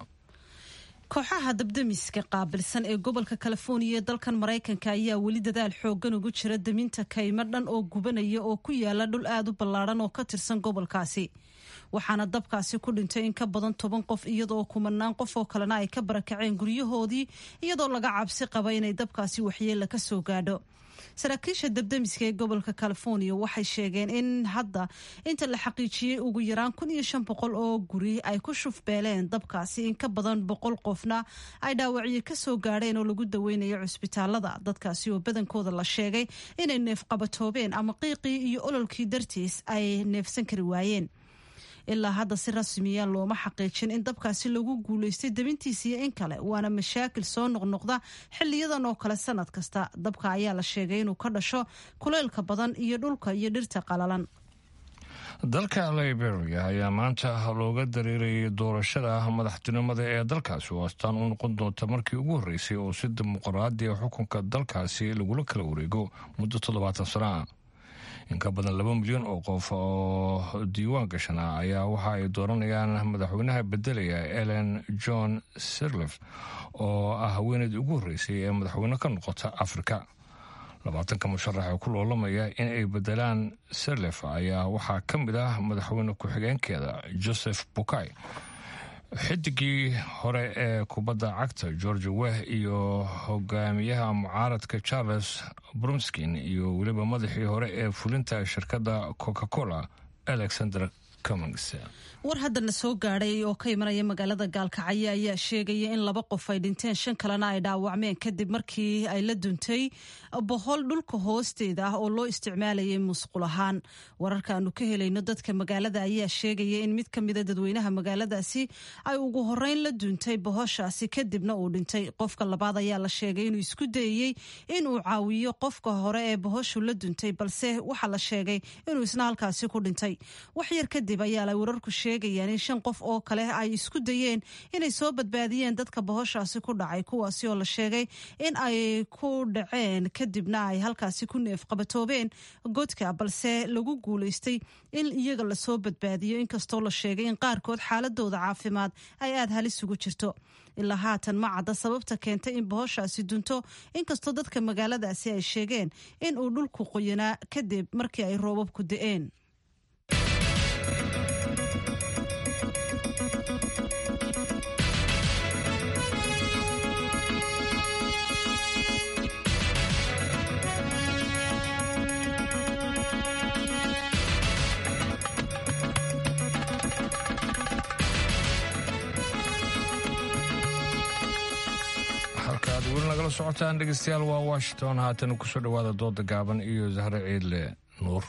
kooxaha dabdamiska qaabilsan ee gobolka californiya ee dalkan maraykanka ayaa weli dadaal xoogan ugu jira daminta kaymo dhan oo gubanaya oo ku yaala dhul aada u ballaadhan oo ka tirsan gobolkaasi waxaana dabkaasi ku dhintay in ka badan toban qof iyadoo kumanaan qof oo kalena ay ka barakaceen guryahoodii iyadoo laga cabsi qaba inay dabkaasi waxyeella ka soo gaadho saraakiisha dabdamiska ee gobolka california waxay sheegeen in hadda inta la xaqiijiyey ugu yaraan kun iyo shan boqol oo guri ay ku shufbeeleen dabkaasi in ka badan boqol qofna ay dhaawacyo kasoo gaadheen oo lagu daweynayo cusbitaalada dadkaasi oo badankooda la sheegay inay neefqabatoobeen ama qiiqii iyo ololkii dartiis ay neefsan kari waayeen ilaa hadda si rasmiya looma xaqiijin in dabkaasi lagu guulaystay dabintiisa iyo in kale waana mashaakil soo noqnoqda xiliyadan oo kale sanad kasta dabka ayaa la sheegay inuu ka dhasho kuleylka badan iyo dhulka iyo dhirta qalalan dalka liberia ayaa maanta looga dareerayay doorashada madaxtinimada ee dalkaasi oo astaan u noqon doonta markii ugu horreysay oo si dimuqraadiya xukunka dalkaasi lagula kala wareego muddo toddobaatan sano ah in ka badan laba milyan oo qof oo diiwaan gashana ayaa waxa ay dooranayaan madaxweynaha bedelaya ellen john sirlef oo ah haweeneydii ugu horreysay ee madaxweyne ka noqota afrika labaatanka musharax ee ku loolamaya in ay bedelaan sirlef ayaa waxaa ka mid ah madaxweyne ku-xigeenkeeda joseph bukay xidigii hore ee kubadda cagta george weh iyo hogaamiyaha mucaaradka charles brumskin iyo weliba madaxii hore ee fulinta shirkadda coca cola alexander cummings war haddana soo gaadhay oo ka imanaya magaalada gaalkacyo ayaa sheegaya in laba qof ay dhinteen shan kalena ay dhaawacmeen kadib markii ay la duntay bohol dhulka hoosteeda ah oo loo isticmaalayay musqul ahaan wararka aanu ka helayno dadka magaalada ayaa sheegaya in mid ka mida dadweynaha magaaladaasi ay ugu horeyn la duntay bohoshaasi kadibna uu dhintay qofka labaad ayaa la sheegay inuu isku dayey inuu caawiyo qofka hore ee bohoshu la duntay balse waxaa la sheegay inuu isna halkaasi ku dhintay waxyar kadib ayaa wararku sheegayaan in shan qof oo kale ay isku dayeen inay soo badbaadiyeen dadka bohoshaasi ku dhacay kuwaasi oo la sheegay in ay ku dhaceen kadibna ay halkaasi ku neefqabatoobeen godka balse lagu guulaystay in iyaga lasoo badbaadiyo inkastoo la sheegay in qaarkood xaaladooda caafimaad ay aada halis ugu jirto ilaa haatan ma cadda sababta keentay in bohoshaasi dunto inkastoo dadka magaaladaasi ay sheegeen in uu dhulku qoyanaa kadib markii ay roobabku da-een weli nagala socotaan dhegeystayaal waa washington haatan kusoo dhowaada dooda gaaban iyo zahre ciidle nuur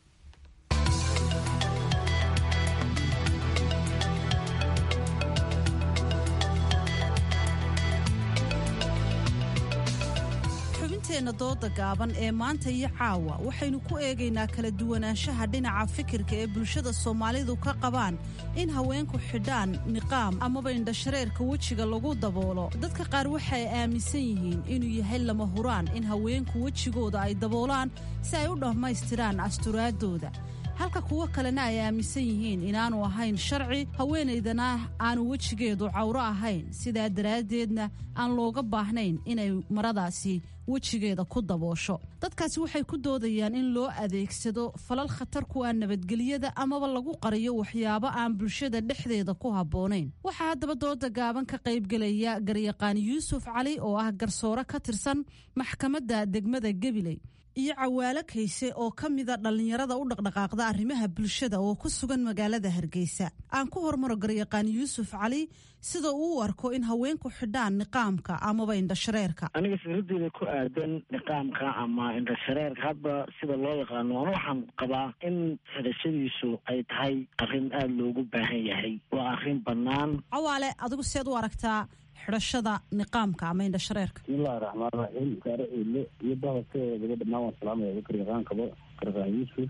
xubinteenna dooda gaaban ee maanta iyo caawa waxaynu ku eegaynaa kala duwanaanshaha dhinaca fikirka ee bulshada soomaalidu ka qabaan in haweenku xidhaan niqaam amaba indhashareerka wejiga lagu daboolo dadka qaar waxay aaminsan yihiin inuu yahay lama huraan in haweenku wejigooda ay daboolaan si ay u dhammaystiraan asturaadooda halka kuwo kalena ay aaminsan yihiin inaanu ahayn sharci haweenaydana aanu wejigeedu cawro ahayn sidaa daraaddeedna aan looga baahnayn inay maradaasi wejigeeda ku daboosho dadkaasi waxay ku doodayaan in loo adeegsado falal khatar ku ah nabadgelyada amaba lagu qariyo waxyaabo aan bulshada dhexdeeda ku habboonayn waxaa haddaba dooda gaaban ka qaybgelaya garyaqaan yuusuf cali oo ah garsoore ka tirsan maxkamadda degmada gabiley iyo cawaalo kayse oo ka mida dhallinyarada u dhaqdhaqaaqda arrimaha bulshada oo ku sugan magaalada hargeysa aan ku hormaro garyaqaan yuusuf cali sida uu u arko in haweenku xidhaan niqaamka amaba indhashareerka aniga fikradeeda ku aadan niqaamka ama indhashareerka hadba sida loo yaqaano an waxaan qabaa in xidhashadiisu ay tahay arrin aada loogu baahan yahay waa arrin bannaan cawaale adigu seed u aragtaa xidhashada niqaamka ama indhashareerka bismillahi raxmaan raxiim gaare eele iyo bahadkeedaba dhammaan waan salaamaya garyaqaankaba garyaqaan yuusuf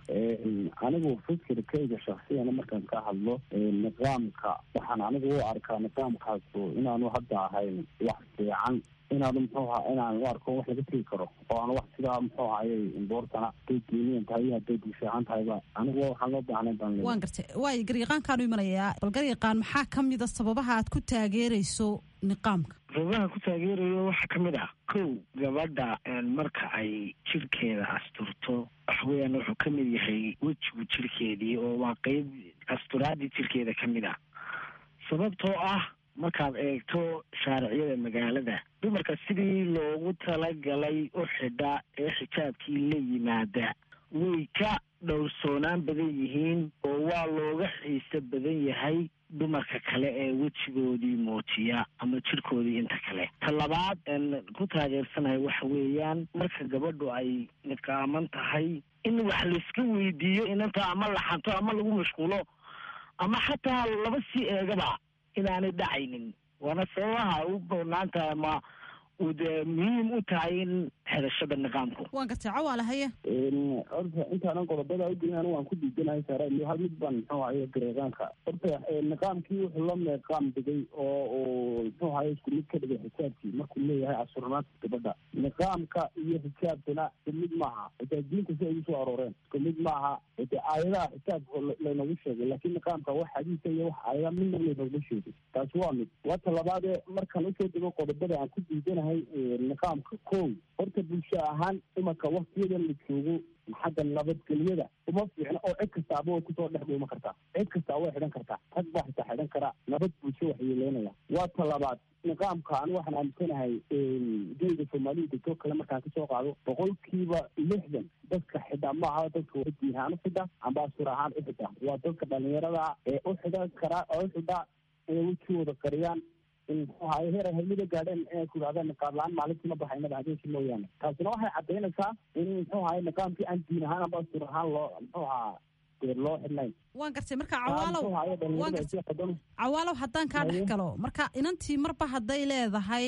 anigu fikirkayga shaksiyana markaan ka hadlo niqaamka waxaan anigu u arkaa niqaamkaasu inaanu hadda ahayn wax fiican inaanu muxuu ahaa inaan u arko wax laga tegi karo oo aan wax sidaa muxuu ahayay imboortana haday geeniyan tahay iyo hadday bulshahaan tahayba anigu waxaan loo baahnay baan waan gartay waayo garyaqaankaanu imanayaa bal garyaqaan maxaa ka mida sababaha aad ku taageerayso niqaamka sababaha ku taageerayo waxaa ka mid ah kow gabadha marka ay jirkeeda asturto waxa weeyaan wuxuu ka mid yahay wejigu jirkeedii oo waa qeyb asturaadii jirkeeda ka mid ah sababtoo ah markaad eegto shaariciyada magaalada dumarka sidii loogu talagalay u xidha ee xijaabkii la yimaada way ka dhowrsoonaan badan yihiin oo waa looga xiise badan yahay dumarka kale ee wejigoodii muujiya ama jirkoodii inta kale ta labaad ku taageersanahay waxa weeyaan marka gabadhu ay niqaaman tahay in wax layska weydiiyo inanta ama laxanto ama lagu mashquulo ama xataa laba sii eegaba inaanay dhacaynin waana sababaha u banaantahay ama uu dee muhiim u tahay in xidhashada niqaamku waan gartay cawaale haye horta intaanan qodobada ugelin anigu waan ku diidanahay saara iyo hal mid baan muxuu ahaye gareeqaanka horta niqaamkii wuxuu la meeqaam dhigay oo uu muxuu ahaye isku mid ka dhigay xijaabkii markuu leeyahay asurnaanta gabadha niqaamka iyo xijaabkana isku mid maaha xitaa diinta si ay usoo arooreen isku mid maaha de aayadaha xijaabka laynagu sheegay laakiin niqaamka wax xadiisa iyo wax aayada midna laynagu sheegay taasi waa mid wata labaadee markaan usoo dego qodobada aan ku diidanahay niqaamka kow horta bulsho ahaan imanka waktiyadan la joogo xagga nabadgelyada uma fiicna oo cid kastaaba way kusoo dhex dhuuma kartaa cid kastaa way xidhan kartaa rag baa xitaa xidhan karaa nabad bulsho waxyeeleynaya waa ta labaad niqaamka ani waxaan aaminsanahay geyga soomaalida degto kale markaan kasoo qaado boqolkiiba lixdan dadka xidha ma aha dadka wa diin ahaan u xidha amba asur ahaan u xidha waa dadka dhalinyarada ee u xidhan karaa oo u xidha inay wejigooda qariyaan muxuu ahaye heer ay hamida gaadheen inay ku yidhahdeen niqaab la-aan maalintii ma baxaynaba habeenkii mooyaane taasina waxay caddaynaysaa in muxuu ahaye niqaamkii aan diin ahaan amba asur ahaan loo muxuu ahaa dee loo xidhnayn waan gartay marka cawaalow waan gartay cawaalow haddaan kaa dhex galo marka inantii marba hadday leedahay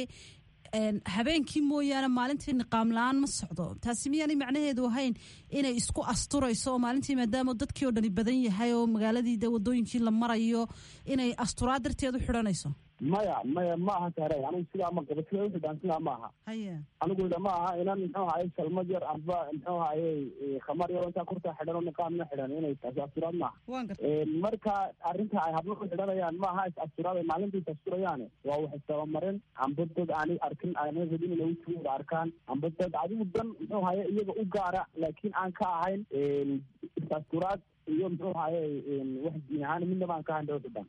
habeenkii mooyaane maalintii niqaam la-aan ma socdo taasi miyaanay macnaheedu ahayn inay isku asturayso oo maalintii maadaama dadkii oo dhani badan yahay oo magaaladii de wadooyinkii la marayo inay asturaa darteed u xidhanayso maya maya ma aha saare anigu sidaa ma qabo sida uxidhaan sidaa ma aha haya anigu ida ma aha inan muxuu ahaye salmad yar amba muxuu ahaye khamar yar intaa kurtaa xidhan oo niqaamna xidhan inay taasi asturaad maaha waan gartay marka arrinta ay hablo u xidhanayaan ma aha is asturaad ay maalinta is asturayaane waa wax istabamarin amba dad aanay arkin aanay rabin inay wejigooda arkaan amba dad adigu dan muxuu ahaye iyaga u gaara laakiin aan ka ahayn is asturaad iyo muxuu ahaye wax diin ahaan midnaba aan ka ahayn dawxidhan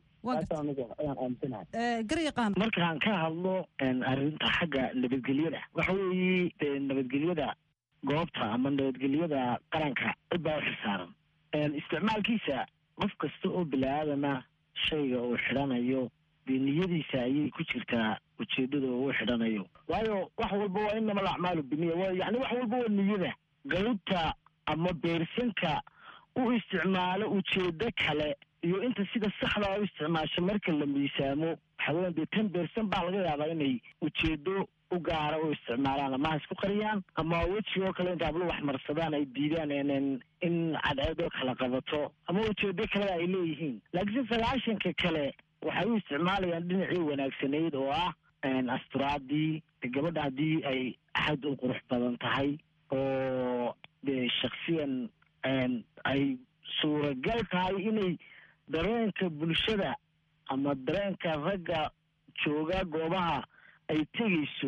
garyaqaan markaan ka hadlo arrinta xagga nabadgelyada waxa weeye nabadgelyada goobta ama nabadgelyada qaranka cid baa u xilsaaran isticmaalkiisa qof kasta oo bilaaadana shayga uu xidhanayo dee niyadiisa ayay ku jirtaa ujeedada uu xidhanayo waayo wax walba waa inama alacmaalu biniya yani wax walba waa niyada qaybta ama beersanka u isticmaalo ujeedo kale iyo inta sida saxda u isticmaasho marka la miisaamo waxa weyan dee ten bercent baa laga yaabaa inay ujeedo u gaara u isticmaalaan ama ha isku qariyaan ama wejigoo kale inta hablo wax marsadaan ay diidaan in cadceedoo kala qabato ama ujeedo kalea ay leeyihiin laakiinse sagaashanka kale waxay u isticmaalayaan dhinacii wanaagsanayd oo ah asturaadii gabadha haddii ay axad u qurux badan tahay oo dee shaksiyan ay suuragal tahay inay dareenka bulshada ama dareenka ragga jooga goobaha ay tegayso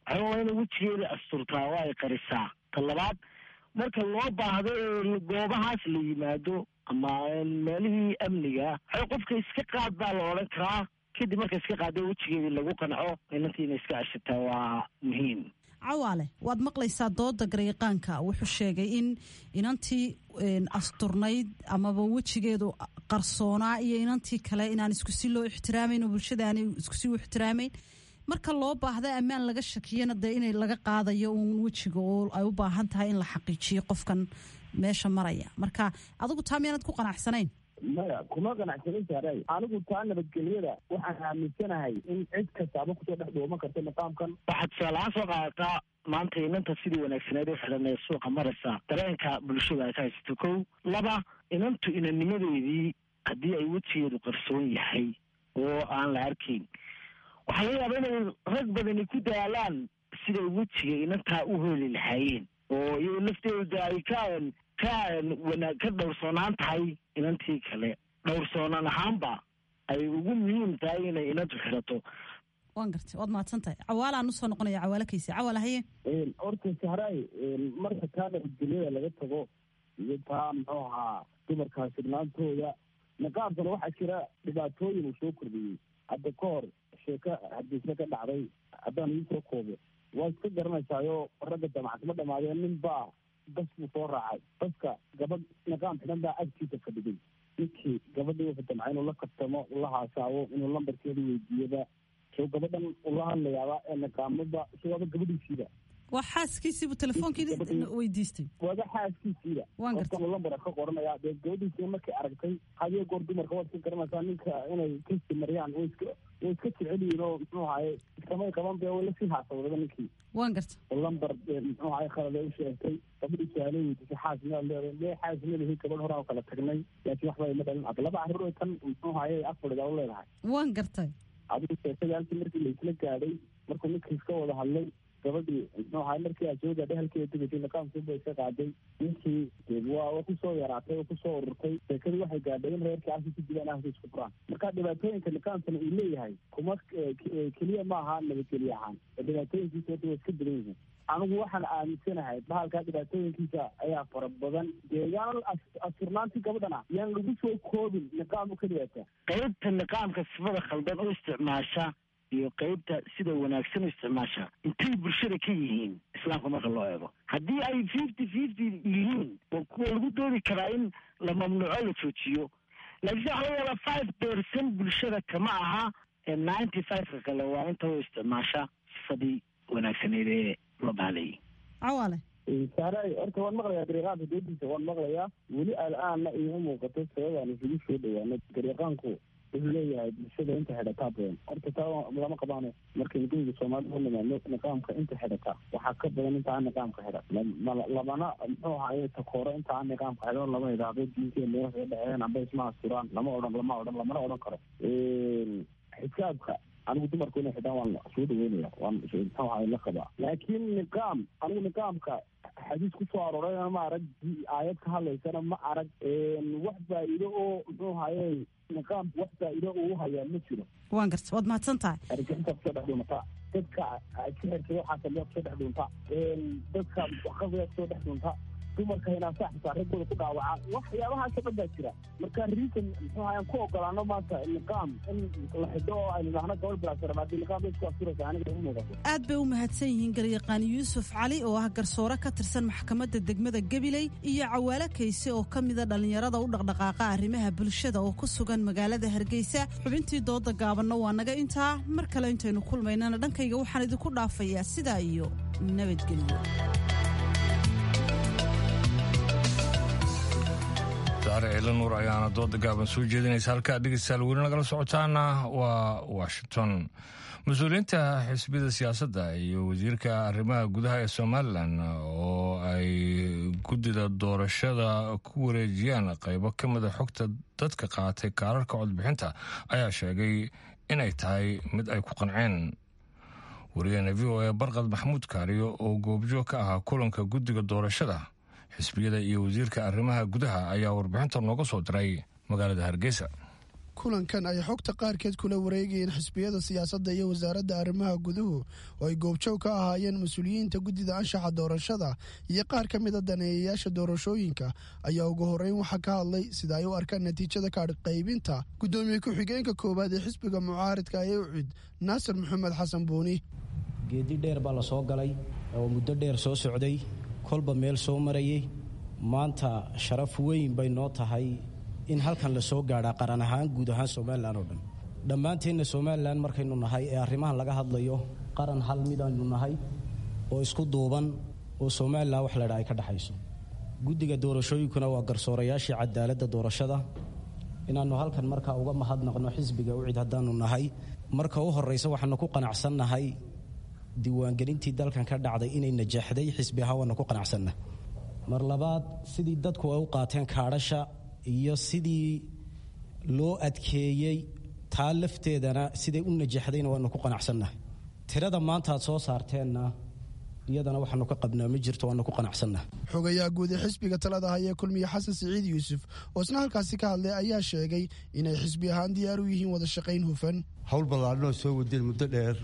waxaa waa inay wejigeeda asturtaa oo ay qarisaa ta labaad marka loo baahdo ee goobahaas la yimaado ama meelihii amniga waxay qofka iska qaad baa la odhan karaa kadib marka iska qaado wejigeedii lagu qanco inantii inay iska ceshataa waa muhiim cawaale waad maqlaysaa dooda garyaqaanka wuxuu sheegay in inantii asturnayd amaba wejigeedu qarsoonaa iyo inantii kale inaan iskusi loo ixtiraamayn oo bulshada aanay iskusi u ixtiraamayn marka loo baahda ammaan laga shakiyana dee in laga qaadayo uun wejiga oo ay u baahan tahay in la xaqiijiyo qofkan meesha maraya marka adigu taa miyaanad ku qanacsanayn maya kuma qanacsanin saaray anigu taa nabadgelyada waxaan aaminsanahay in cid kastaaba kusoo dhex dhuuman karta niqaamkan waxaad tusaalahaan soo qaadataa maanta inanta sidii wanaagsaneed u xidhan ee suuqa maraysa dareenka bulshada ay ka haysato kow laba inantu inanimadeedii haddii ay wejigeedu qarsoon yahay oo aan la arkayn waxaa laga yaaba inay rag badani ku daalaan siday wejiga inantaa u heli lahaayeen oo iyado lafteeda ay ka ka wana ka dhowrsoonaan tahay inantii kale dhowrsoonaan ahaanba ay ugu muhiim tahay inay inantu xidhato waan gartay waad mahadsan tahay cawaalaan usoo noqonaya cawaale kayse cawaal haye horta sahraay marka taa nabadgelyada laga tago iyo taa muxuu ahaa dumarkaa sirnaantooda niqaabkana waxaa jira dhibaatooyin uu soo kordhiyey hadda ka hor sheeko hadiisna ka dhacday haddaan ii soo koobo waa iska garanaysaayo ragga jamacad ma dhamaadeen nin baa bas buu soo raacay baska gabadh niqaam xidhan baa agtiisa fadhigay ninkii gabadhii wuxuu damcay inuu la kabtamo ula haasaabo inuu lambarkeeda weydiiyaba soo gabadhan ula hadlayaaba ee niqaamada isagoaba gabadhiisiiba waa xaaskiisiibuu telefoonkiina weydiistay waaba xaaskiisiiba qofkan lambar ka qoranaya dee gabadhiisiina markay aragtay hadiyo goor dumarka waad iska garanaysaa ninka inay kasi mariyaan way iska way iska jecel yihiin oo muxuu ahaye iskamay qaban be way lasii haasawdaba ninkii waan garta lambar muxuu ahaye khalad ay u sheegtay gabadhii suaale weydiisay xaas miyaad leedahay mee xaas ma lihi gabadh hore oo kala tagnay laakiin waxba ima dhalin ad laba carruur tan muxuu ahaye afadhidaa u leedahay waan gartay adigu sheekadii halkii markii laisla gaadhay markuu ninkii iska wada hadlay gabadhii muxuu ahaay markii aad soo gaadhay halkeeda degatay niqaamkiiba iska qaaday ninkii waa waa kusoo yaraatay oo kusoo ururtay sheekadii waxay gaadhay in reerkii halkii ku dilaan ahka isku furaan marka dhibaatooyinka niqaamkana uu leeyahay kuma keliya ma aha nabadgelye ahaan dhibaatooyinkiisa horta waa iska badan yihiin anigu waxaan aaminsanahay bahalkaa dhibaatooyinkiisa ayaa fara badan dee yaan asturnaantii gabadhana yaan lagu soo koobin niqaam u keliyaata qaybta niqaamka sifada khaldan u isticmaasha iyo qaybta sida wanaagsan u isticmaasha intay bulshada ka yihiin islaamka marka loo eego haddii ay fifty fifty yihiin oo kuwa lagu doodi karaa in la mamnuuco la joojiyo laakiin waxa laga yaabaa five percent bulshada kama aha ee ninety five-ka kale waa inta u isticmaasha sifadii wanaagsaneed ee loo baalayay cawaale saaray horta waan maqlayaa gariiqaanka doodiisa waan maqlayaa weli al-aanna iima muuqato sababaan isugu soo dhawaano gariiqaanku wuxuu leeyahay bulshada inta xidhataa badan horta taa lama qabaano markaynu guriga soomaalida u nimaadno niqaamka inta xidhataa waxaa ka badan inta aan niqaamka xidhan lamana muxuu ahaye takooro inta aan niqaamka xidhan lama idhaahdo diinteena waxay dhaceen amba isma asturaan lama odhan lama odhan lamana odhan karo xisaabka anigu dumarku inay xidhaan waan soo dhaweynaya waan muxuu ahaye la qabaa laakiin niqaam anigu niqaamka xadiis kusoo aroorayna ma arag aayad ka hadlaysana ma arag wax faa'iido oo muxuu ahaye niqaamku wax faa'iido uu hayaa ma jiro waan garta waad mahadsan tahay argixinta kusoo dhex dhuunta dadka sixirka waxaa kaliya kusoo dhex dhuunta dadka qabiga kusoo dhex dhuunta dumarka hinaasaa xitaa raggooda ku dhaawaca waxyaabahaasoo dhan baa jira marka reason muxuu ahayan ku ogolaano maanta niqaam in la xidho oo aynu idhaahno gabadh bilaasara haddii niqaam bay isku asturaysa aniga u muuqato aad bay u mahadsan yihiin garyaqaan yuusuf cali oo ah garsoore ka tirsan maxkamadda degmada gabiley iyo cawaale kayse oo ka mida dhallinyarada u dhaqdhaqaaqa arrimaha bulshada oo ku sugan magaalada hargeysa xubintii dooda gaabanna waa naga intaa mar kale intaynu kulmaynana dhankayga waxaan idinku dhaafayaa sidaa iyo nabadgelyo saare ciila nuur ayaana dooda gaaban soo jeedinaysa halkaa dhegeystayaal weli nagala socotaana waa washington mas-uuliyiinta xisbiyada siyaasadda iyo wasiirka arrimaha gudaha ee somalilan oo ay guddida doorashada ku wareejiyaan qaybo ka mida xogta dadka qaatay kaararka codbixinta ayaa sheegay inay tahay mid ay ku qanceen wariyaheena v o a barqad maxamuud kaariyo oo goobjoog ka ahaa kulanka guddiga doorashada xisbiyada iyo wasiirka arrimaha gudaha ayaa warbixinta nooga soo diray magaalada hargeysa kulankan ay xogta qaarkeed kula wareegayeen xisbiyada siyaasadda iyo wasaaradda arrimaha guduhu oo ay goobjoog ka ahaayeen mas-uuliyiinta guddida anshaxa doorashada iyo qaar ka mida daneeyayaasha doorashooyinka ayaa ugu horreyn waxaa ka hadlay sida ay u arkaan natiijada kaadh qaybinta guddoomiye ku-xigeenka koowaad ee xisbiga mucaaridka ee ucid naasir maxamed xasan buuni geedi dheer baa la soo galay oo muddo dheer soo socday kolba meel soo marayay maanta sharaf weyn bay noo tahay in halkan la soo gaadhaa qaran ahaan guud ahaan somalilan oo dhan dhammaanteenna somalilan markaynu nahay ee arrimahan laga hadlayo qaran hal midaynu nahay oo isku duuban oo somalilan wax ladhaa ay ka dhexayso guddiga doorashooyinkuna waa garsoorayaashii cadaaladda doorashada inaannu halkan markaa uga mahadnaqno xisbiga ucid haddaanu nahay marka u horraysa waxaanu ku qanacsannahay diiwaangelintii dalkan ka dhacday inay najaxday xisbi ahaan waanu ku qanacsanna mar labaad sidii dadku ay u qaateen kaadhasha iyo sidii loo adkeeyey taa lafteedana siday u najaxdayna waanu ku qanacsannahay tirada maanta aad soo saarteenna iyadana waxaanu ka qabnaa ma jirto waanu ku qanacsannahay xogayaha guud ee xisbiga talada hayee kulmiye xasan siciid yuusuf oo isna halkaasi ka hadlay ayaa sheegay inay xisbi ahaan diyaar u yihiin wada shaqayn hufan howl ballaadhanoo soo wadeen muddo dheer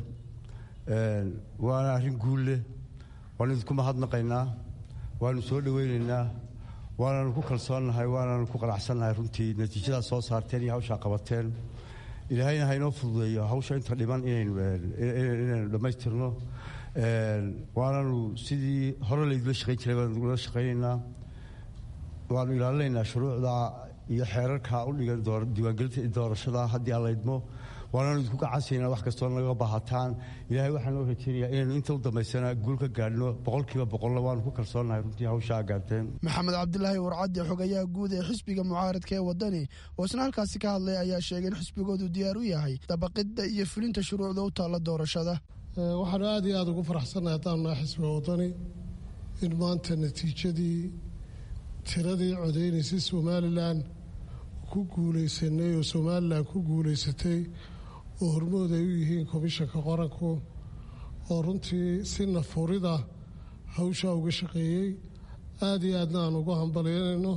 waana arrin guul leh waanu idinku mahadnaqaynaa waanu soo dhowaynaynaa waananu ku kalsoonnahay waananu ku qanacsannahay runtii natiijadaad soo saarteen iyo hawshaa qabateen ilaahayna haynoo fududeeyo hawsha inta dhiman inaynu dhammaystirno waananu sidii hore laydula shaqayn jiray baanu la shaqaynaynaa waanu ilaalinaynaa shuruucda iyo xeerarka u dhigan diiwaangelinta doorashada haddii aan laydmo waanaanu idinku gacansiynaa wax kastoo naga baahataan ilaahay waxaan noo rajeynayaa inaynu inta u dambaysana guul ka gaadhno boqolkiiba boqolna waanu ku kalsoonnahay runtii hawshaa gaarteen maxamed cabdilaahi warcadde xogayaha guud ee xisbiga mucaaradka ee waddani oo isna halkaasi ka hadlay ayaa sheegay in xisbigoodu diyaar u yahay dabaqidda iyo fulinta shuruucda u taalla doorashada waxaanu aad iyo aada ugu faraxsannahay haddaanu nahay xisbiga waddani in maanta natiijadii tiradii codeynaysay somalilan ku guulaysanay oo somalilan ku guulaysatay oo hormood ay u yihiin komishanka qaranku oo runtii si nafurida hawshaa uga shaqeeyey aada iyo aadna aan ugu hambalyanayno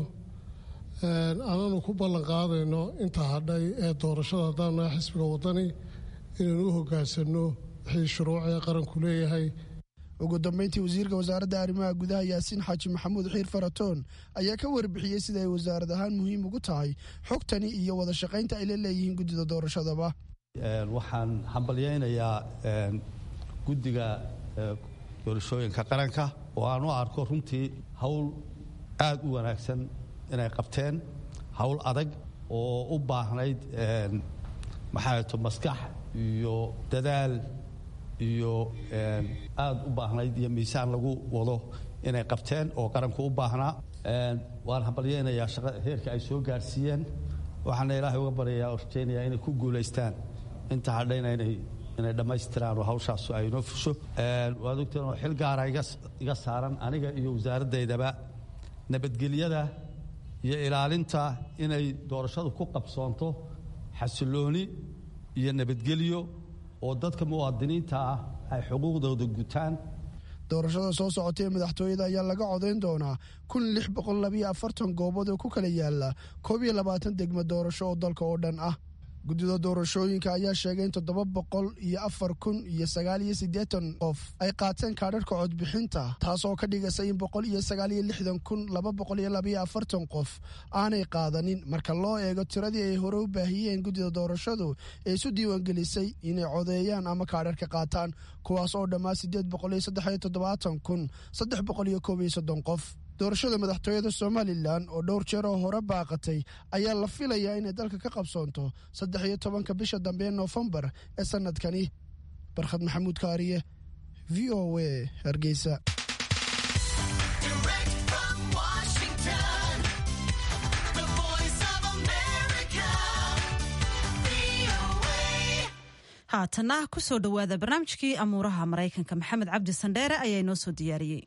aananu ku ballan qaadayno inta hadhay ee doorashada haddaan nahay xisbiga waddani inaynu u hoggaansanno wixii shuruucee qaranku leeyahay ugu dambeyntii wasiirka wasaaradda arrimaha gudaha yaasiin xaaji maxamuud xiir faratoon ayaa ka warbixiyey sida ay wasaarad ahaan muhiim ugu tahay xogtani iyo wada shaqaynta ay la leeyihiin guddida doorashadaba waxaan hambalyaynayaa guddiga doorashooyinka qaranka oo aan u arko runtii hawl aad u wanaagsan inay qabteen hawl adag oo u baahnayd maxaato maskax iyo dadaal iyo aad u baahnayd iyo miisaan lagu wado inay qabteen oo qaranku u baahnaa waan hambalyaynayaa heerka ay soo gaarsiiyeen waxaana ilaahay uga baryayaa oo rajaynayaa inay ku guulaystaan inta hadhayna inay inay dhammaystiraan oo hawshaasu ay inoo fusho waad ogteen oo xil gaara iga saaran aniga iyo wasaaradeydaba nabadgelyada iyo ilaalinta inay doorashadu ku qabsoonto xasilooni iyo nabadgelyo oo dadka muwaadiniinta ah ay xuquuqdooda gutaan doorashada soo socotay ee madaxtooyada ayaa laga codayn doonaa kun lix boqol labiyo afartan goobood oo ku kala yaala koob iyo labaatan degmo doorasho oo dalka oo dhan ah guddida doorashooyinka ayaa sheegay in toddoba boqol iyo afar kun iyo sagaal iyo siddeetan qof ay qaateen kaadharhka codbixinta taas oo ka dhigaysa in boqol iyo sagaal iyo lixdan kun laba boqol iyo labayo afartan qof aanay qaadanin marka loo eego tiradii ay hore u baahiyeen guddida doorashadu ee isu diiwaangelisay inay codeeyaan ama kaadharka qaataan kuwaas oo dhammaa siddeed boqol iyo saddex iyo toddobaatan kun saddex boqol iyo koob iyo soddon qof doorashada madaxtooyada somalilan oo dhowr jeer oo hore baaqatay ayaa la filayaa inay dalka ka qabsoonto saddex iyo tobanka bisha dambe ee noofembar ee sanadkani barkhad maxamuud kaariye v o a hargeysa haatana kusoo dhowaada barnaamijkii amuuraha maraykanka maxamed cabdi sandheere ayaa inoo soo diyaariyey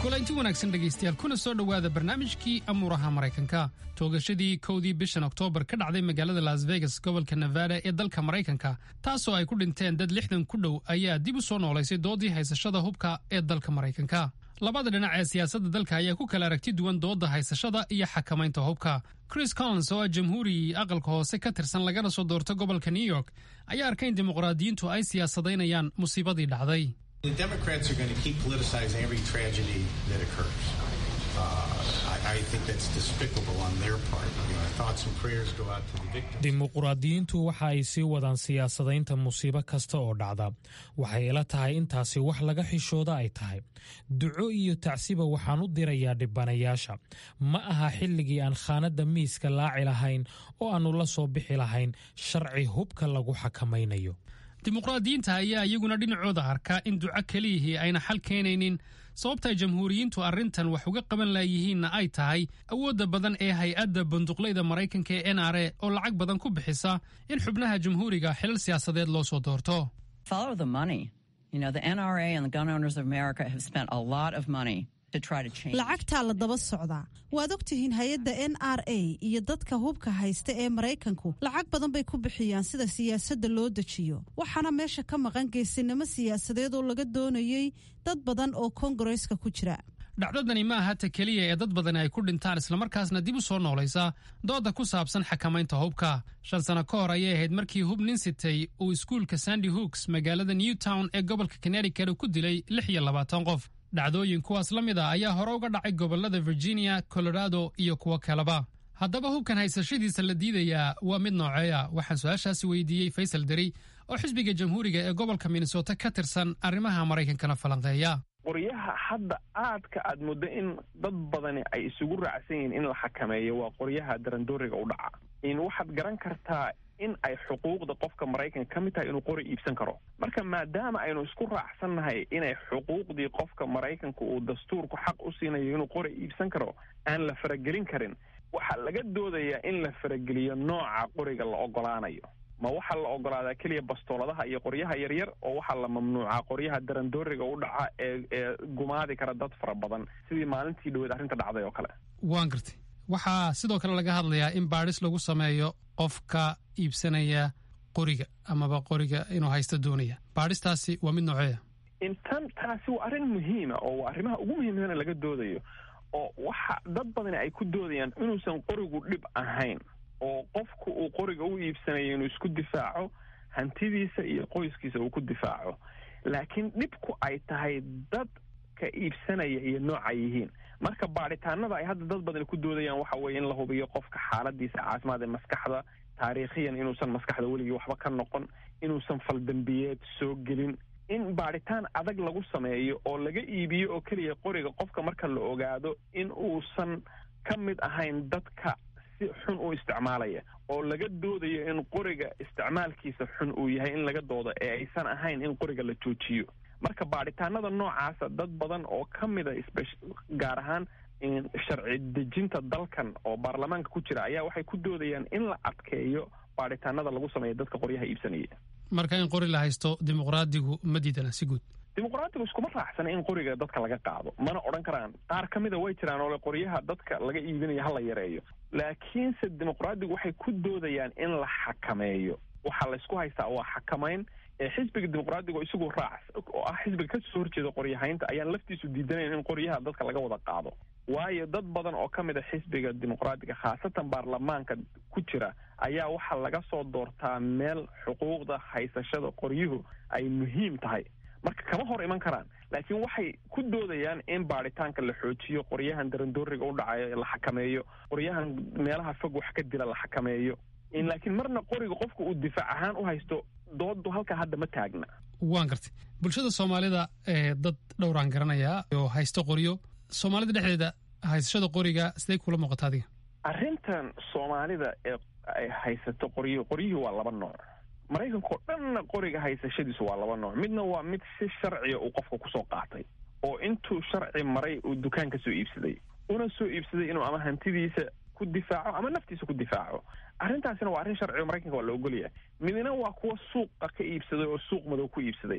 kulanti wanaagsan dhegaystayaal kuna soo dhowaada barnaamijkii amuuraha maraykanka toogashadii kowdii bishan oktoobar ka dhacday magaalada las vegas gobolka nevada ee dalka maraykanka taasoo ay ku dhinteen dad lixdan ku dhow ayaa dib u soo noolaysay doodii haysashada hubka ee dalka maraykanka labada dhinac ee siyaasadda dalka ayaa ku kala aragti duwan doodda haysashada iyo xakamaynta hubka chris collins oo ah jamhuuri aqalka hoose ka tirsan lagana soo doorta gobolka new york ayaa arkay in dimuqraadiyiintu ay siyaasadaynayaan musiibadii dhacday The Democrats are going to keep politicizing every tragedy that occurs. Uh, I, I think that's despicable on their part. You know, our thoughts and prayers go out to the victims. dimuqraadiyiintu waxa ay sii wadaan siyaasadaynta musiibo kasta oo dhacda waxay ila tahay intaasi wax laga xishooda ay tahay duco iyo tacsiba waxaan u dirayaa dhibanayaasha ma aha xilligii aan khaanadda miiska laaci lahayn oo aannu la soo bixi lahayn sharci hubka lagu xakamaynayo dimuqraadiyiinta ayaa iyaguna dhinacooda arkaa in duco keliyihii ayna xal keenaynin sababta ay jamhuuriyiintu arrintan wax uga qaban laayihiinna ay tahay awoodda badan ee hay-adda banduqlayda maraykanka ee n r a oo lacag badan ku bixisa in xubnaha jamhuuriga xilal siyaasadeed loo soo doorto Follow the money. You know, the NRA and the Gun Owners of America have spent a lot of money to try to change. lacagtaa la daba socdaa waad ogtihiin hay-adda n r a iyo dadka hubka haysta ee maraykanku lacag badan bay ku bixiyaan sida siyaasadda loo dejiyo waxaana meesha ka maqan geesinimo siyaasadeed oo laga doonayey dad badan oo kongareska ku jira dhacdadani ma aha ta keliya ee dad badani ay ku dhintaan islamarkaasna dib u soo noolaysa dooda ku saabsan xakamaynta hubka shan sano ka hor ayay ahayd markii hub nin sitay uu iskuulka sandy hooks magaalada newtown ee gobolka connecticut ku dilay lix iyo labaatan qof dhacdooyin kuwaas la mid a ayaa hore uga dhacay gobolada virginia colorado iyo kuwo kaleba haddaba hubkan haysashadiisa la diidayaa waa mid nooceeya waxaan su-aashaasi weydiiyey faysal deri oo xisbiga jamhuuriga ee gobolka minnesota ka tirsan arrimaha maraykankana falanqeeya qoryaha hadda aadka aad muddo in dad badani ay isugu raacsan yihiin in la xakameeyo waa qoryaha darandooriga u dhaca in waxaad garan kartaa in ay xuquuqda qofka maraykanka ka mid tahay inuu qori iibsan karo marka maadaama aynu isku raacsannahay inay xuquuqdii qofka maraykanka uu dastuurku xaq u siinayo inuu qori iibsan karo aan la faragelin karin waxaa laga doodayaa in la farageliyo nooca qoriga la ogolaanayo ma waxaa la ogolaadaa keliya bastooladaha iyo qoryaha yaryar oo waxaa la mamnuucaa qoryaha darandooriga u dhaca ee ee gumaadi kara dad fara badan sidii maalintii dhaweed arrinta dhacday oo kale waan gartay waxaa sidoo kale laga hadlayaa in baadhis lagu sameeyo qofka iibsanaya qoriga amaba qoriga inuu haysto doonaya baadhistaasi waa mid nooceeya intan taasi waa arrin muhiima oo waa arrimaha ugu muhiimsana laga doodayo oo waxa dad badani ay ku doodayaan inuusan qorigu dhib ahayn oo qofku uu qoriga u iibsanayo inuu isku difaaco hantidiisa iyo qoyskiisa uu ku difaaco laakiin dhibku ay tahay dadka iibsanaya iyo nooca yihiin marka baadhitaanada ay hadda dad badani ku doodayaan waxa weeye in la hubiyo qofka xaaladiisa caafimaad ee maskaxda taariikhiyan inuusan maskaxda weligii waxba ka noqon inuusan faldambiyeed soo gelin in baadhitaan adag lagu sameeyo oo laga iibiyo oo keliya qoriga qofka marka la ogaado in uusan ka mid ahayn dadka si xun u isticmaalaya oo laga doodayo in qoriga isticmaalkiisa xun uu yahay in laga doodo ee aysan ahayn in qoriga la joojiyo marka baadhitaanada noocaasa dad badan oo ka mida gaar ahaan sharci dejinta dalkan oo baarlamaanka ku jira ayaa waxay ku doodayaan in la adkeeyo baadhitaanada lagu sameeya dadka qoryaha iibsanaya marka in qori la haysto dimuqraadigu ma diidana si guud dimuqraadigu iskuma raacsana in qoriga dadka laga qaado mana odhan karaan qaar ka mida way jiraan oo le qoryaha dadka laga iibinaya ha la yareeyo laakiinse dimuqraadigu waxay ku doodayaan in la xakameeyo waxaa laysku haystaa waa xakamayn ee xisbiga dimuqraadiga oo isagu raac oo ah xisbiga kasoo horjeeda qoryahaynta ayaan laftiisu diidanayn in qoryaha dadka laga wada qaado waayo dad badan oo ka mid a xisbiga dimuqraadiga khaasatan baarlamaanka ku jira ayaa waxaa laga soo doortaa meel xuquuqda haysashada qoryuhu ay muhiim tahay marka kama hor iman karaan laakiin waxay ku doodayaan in baadhitaanka la xoojiyo qoryahan darandooriga u dhacayo la xakameeyo qoryahan meelaha fog wax ka dila la xakameeyo laakiin marna qoriga qofka uu difaac ahaan u haysto doodu halkaa hadda ma taagna waan gartay bulshada soomaalida ee dad dhowraan garanayaa oo haysto qoryo soomaalida dhexdeeda haysashada qoriga siday kula muuqata adiga arrintan soomaalida ee ay haysato qoryo qoryihii waa laba nooc maraykanka oo dhanna qoriga haysashadiisu waa laba nooc midna waa mid si sharciga uu qofka kusoo qaatay oo intuu sharci maray uu dukaan ka soo iibsaday una soo iibsaday inuu ama hantidiisa ku difaaco ama naftiisa ku difaaco arrintaasina waa arrin sharciga maraykanka waa la ogolyahay midna waa kuwa suuqa ka iibsaday oo suuq madow ku iibsaday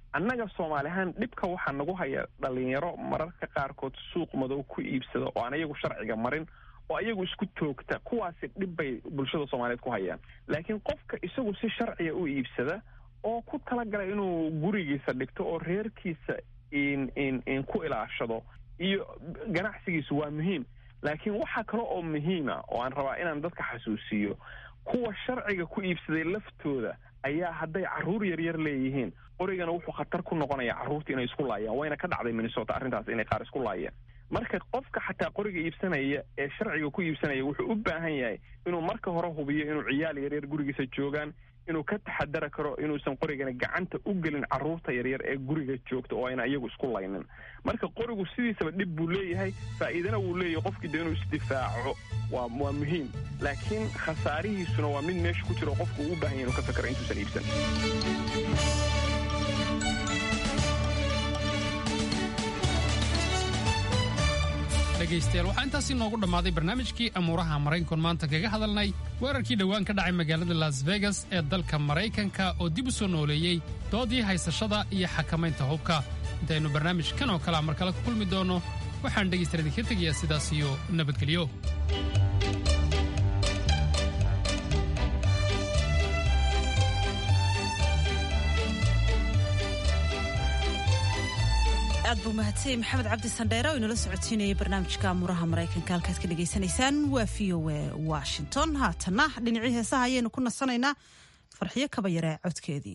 annaga soomaali ahaan dhibka waxaa nagu haya dhalinyaro mararka qaarkood suuq madow ku iibsada oo aan iyagu sharciga marin oo iyagu isku toogta kuwaasi dhib bay bulshada soomaaliyeed ku hayaan laakiin qofka isagu si sharciga u iibsada oo ku talagalay inuu gurigiisa dhigto oo reerkiisa in in in ku ilaashado iyo ganacsigiisu waa muhiim laakiin waxaa kale oo muhiima oo aan rabaa inaan dadka xasuusiyo kuwa sharciga ku iibsaday laftooda ayaa hadday carruur yaryar leeyihiin qorigana wuxuu khatar ku noqonayaa carruurta inay isku laayaan wayna ka dhacday minnesota arrintaas inay qaar isku laayeen marka qofka xataa qoriga iibsanaya ee sharciga ku iibsanaya wuxuu u baahan yahay inuu marka hore hubiyo inuu ciyaal yaryar gurigiisa joogaan inuu ka taxadara karo inuusan qorigana gacanta u gelin carruurta yaryar ee guriga joogta oo ayna iyagu isku laynin marka qorigu sidiisaba dhib buu leeyahay faa'iidana wuu leeyahay qofkii de inuu isdifaaco waa waa muhiim laakiin khasaarihiisuna waa mid meesha ku jira oo qofku uu u baahan yahay inuu ka fakaro intuusan iibsan dhegaystayaal waxaa intaasi noogu dhammaaday barnaamijkii amuuraha maraykankoon maanta kaga hadalnay weerarkii dhowaan ka dhacay magaalada las vegas ee dalka maraykanka oo dib u soo nooleeyey doodii haysashada iyo xakamaynta hubka intaynu barnaamij kan oo kalea mar kale ku kulmi doonno waxaan dhegaystayaal idinka tegayaa sidaas iyo nabadgelyo aad buu mahadsanyay maxamed cabdi sandheere oo inala socodsiinayay barnaamijka amuraha maraykanka halkaad ka dhagaysanaysaan waa v o e washington haatanna dhinacii heesaha ayaynu ku nasanaynaa farxiyo kaba yaree codkeedii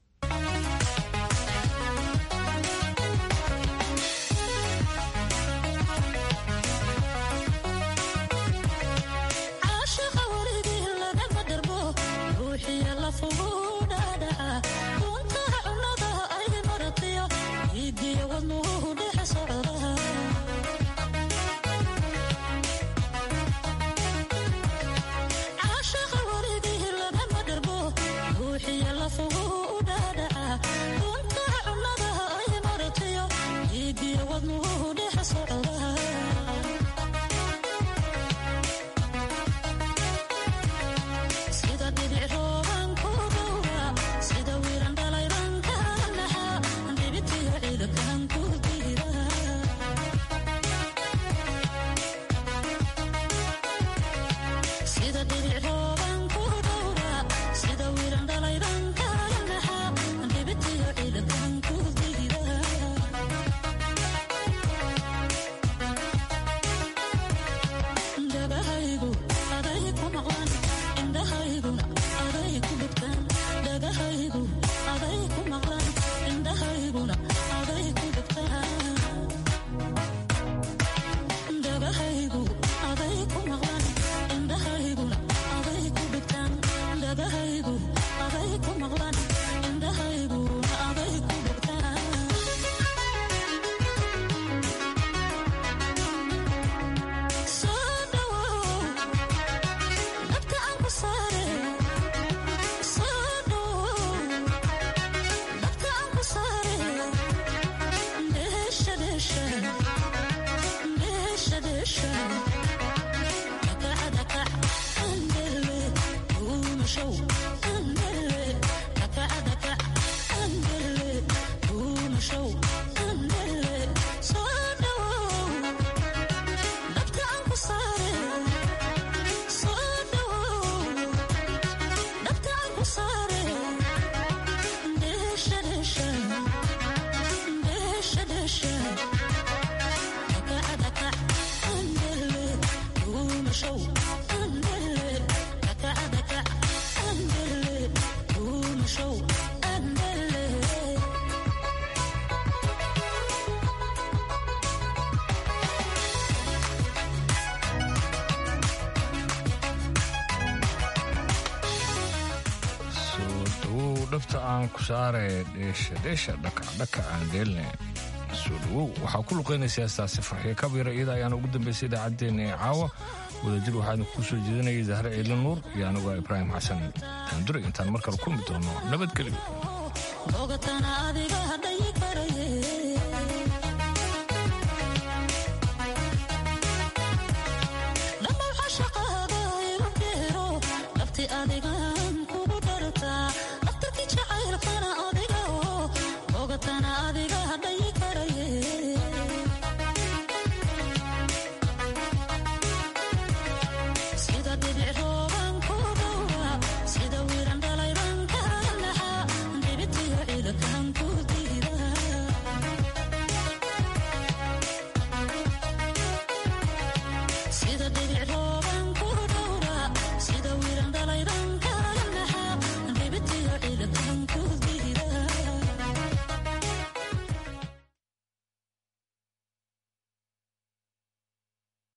dhabta aan ku saare dheesha dheesha dhakacdhaka aan dheelne soo dhawow waxaa ku luqaynaysa heestaasi farxiyo kabira iyada ayaana ugu dambaysay idaacaddeenna ee caawa wadajir waxaanu kuu soo jeedinayay zahre ciidla nuur iyo anigoo ibraahim xasan daandure intaan mar kale kulmi doono nabadgelyo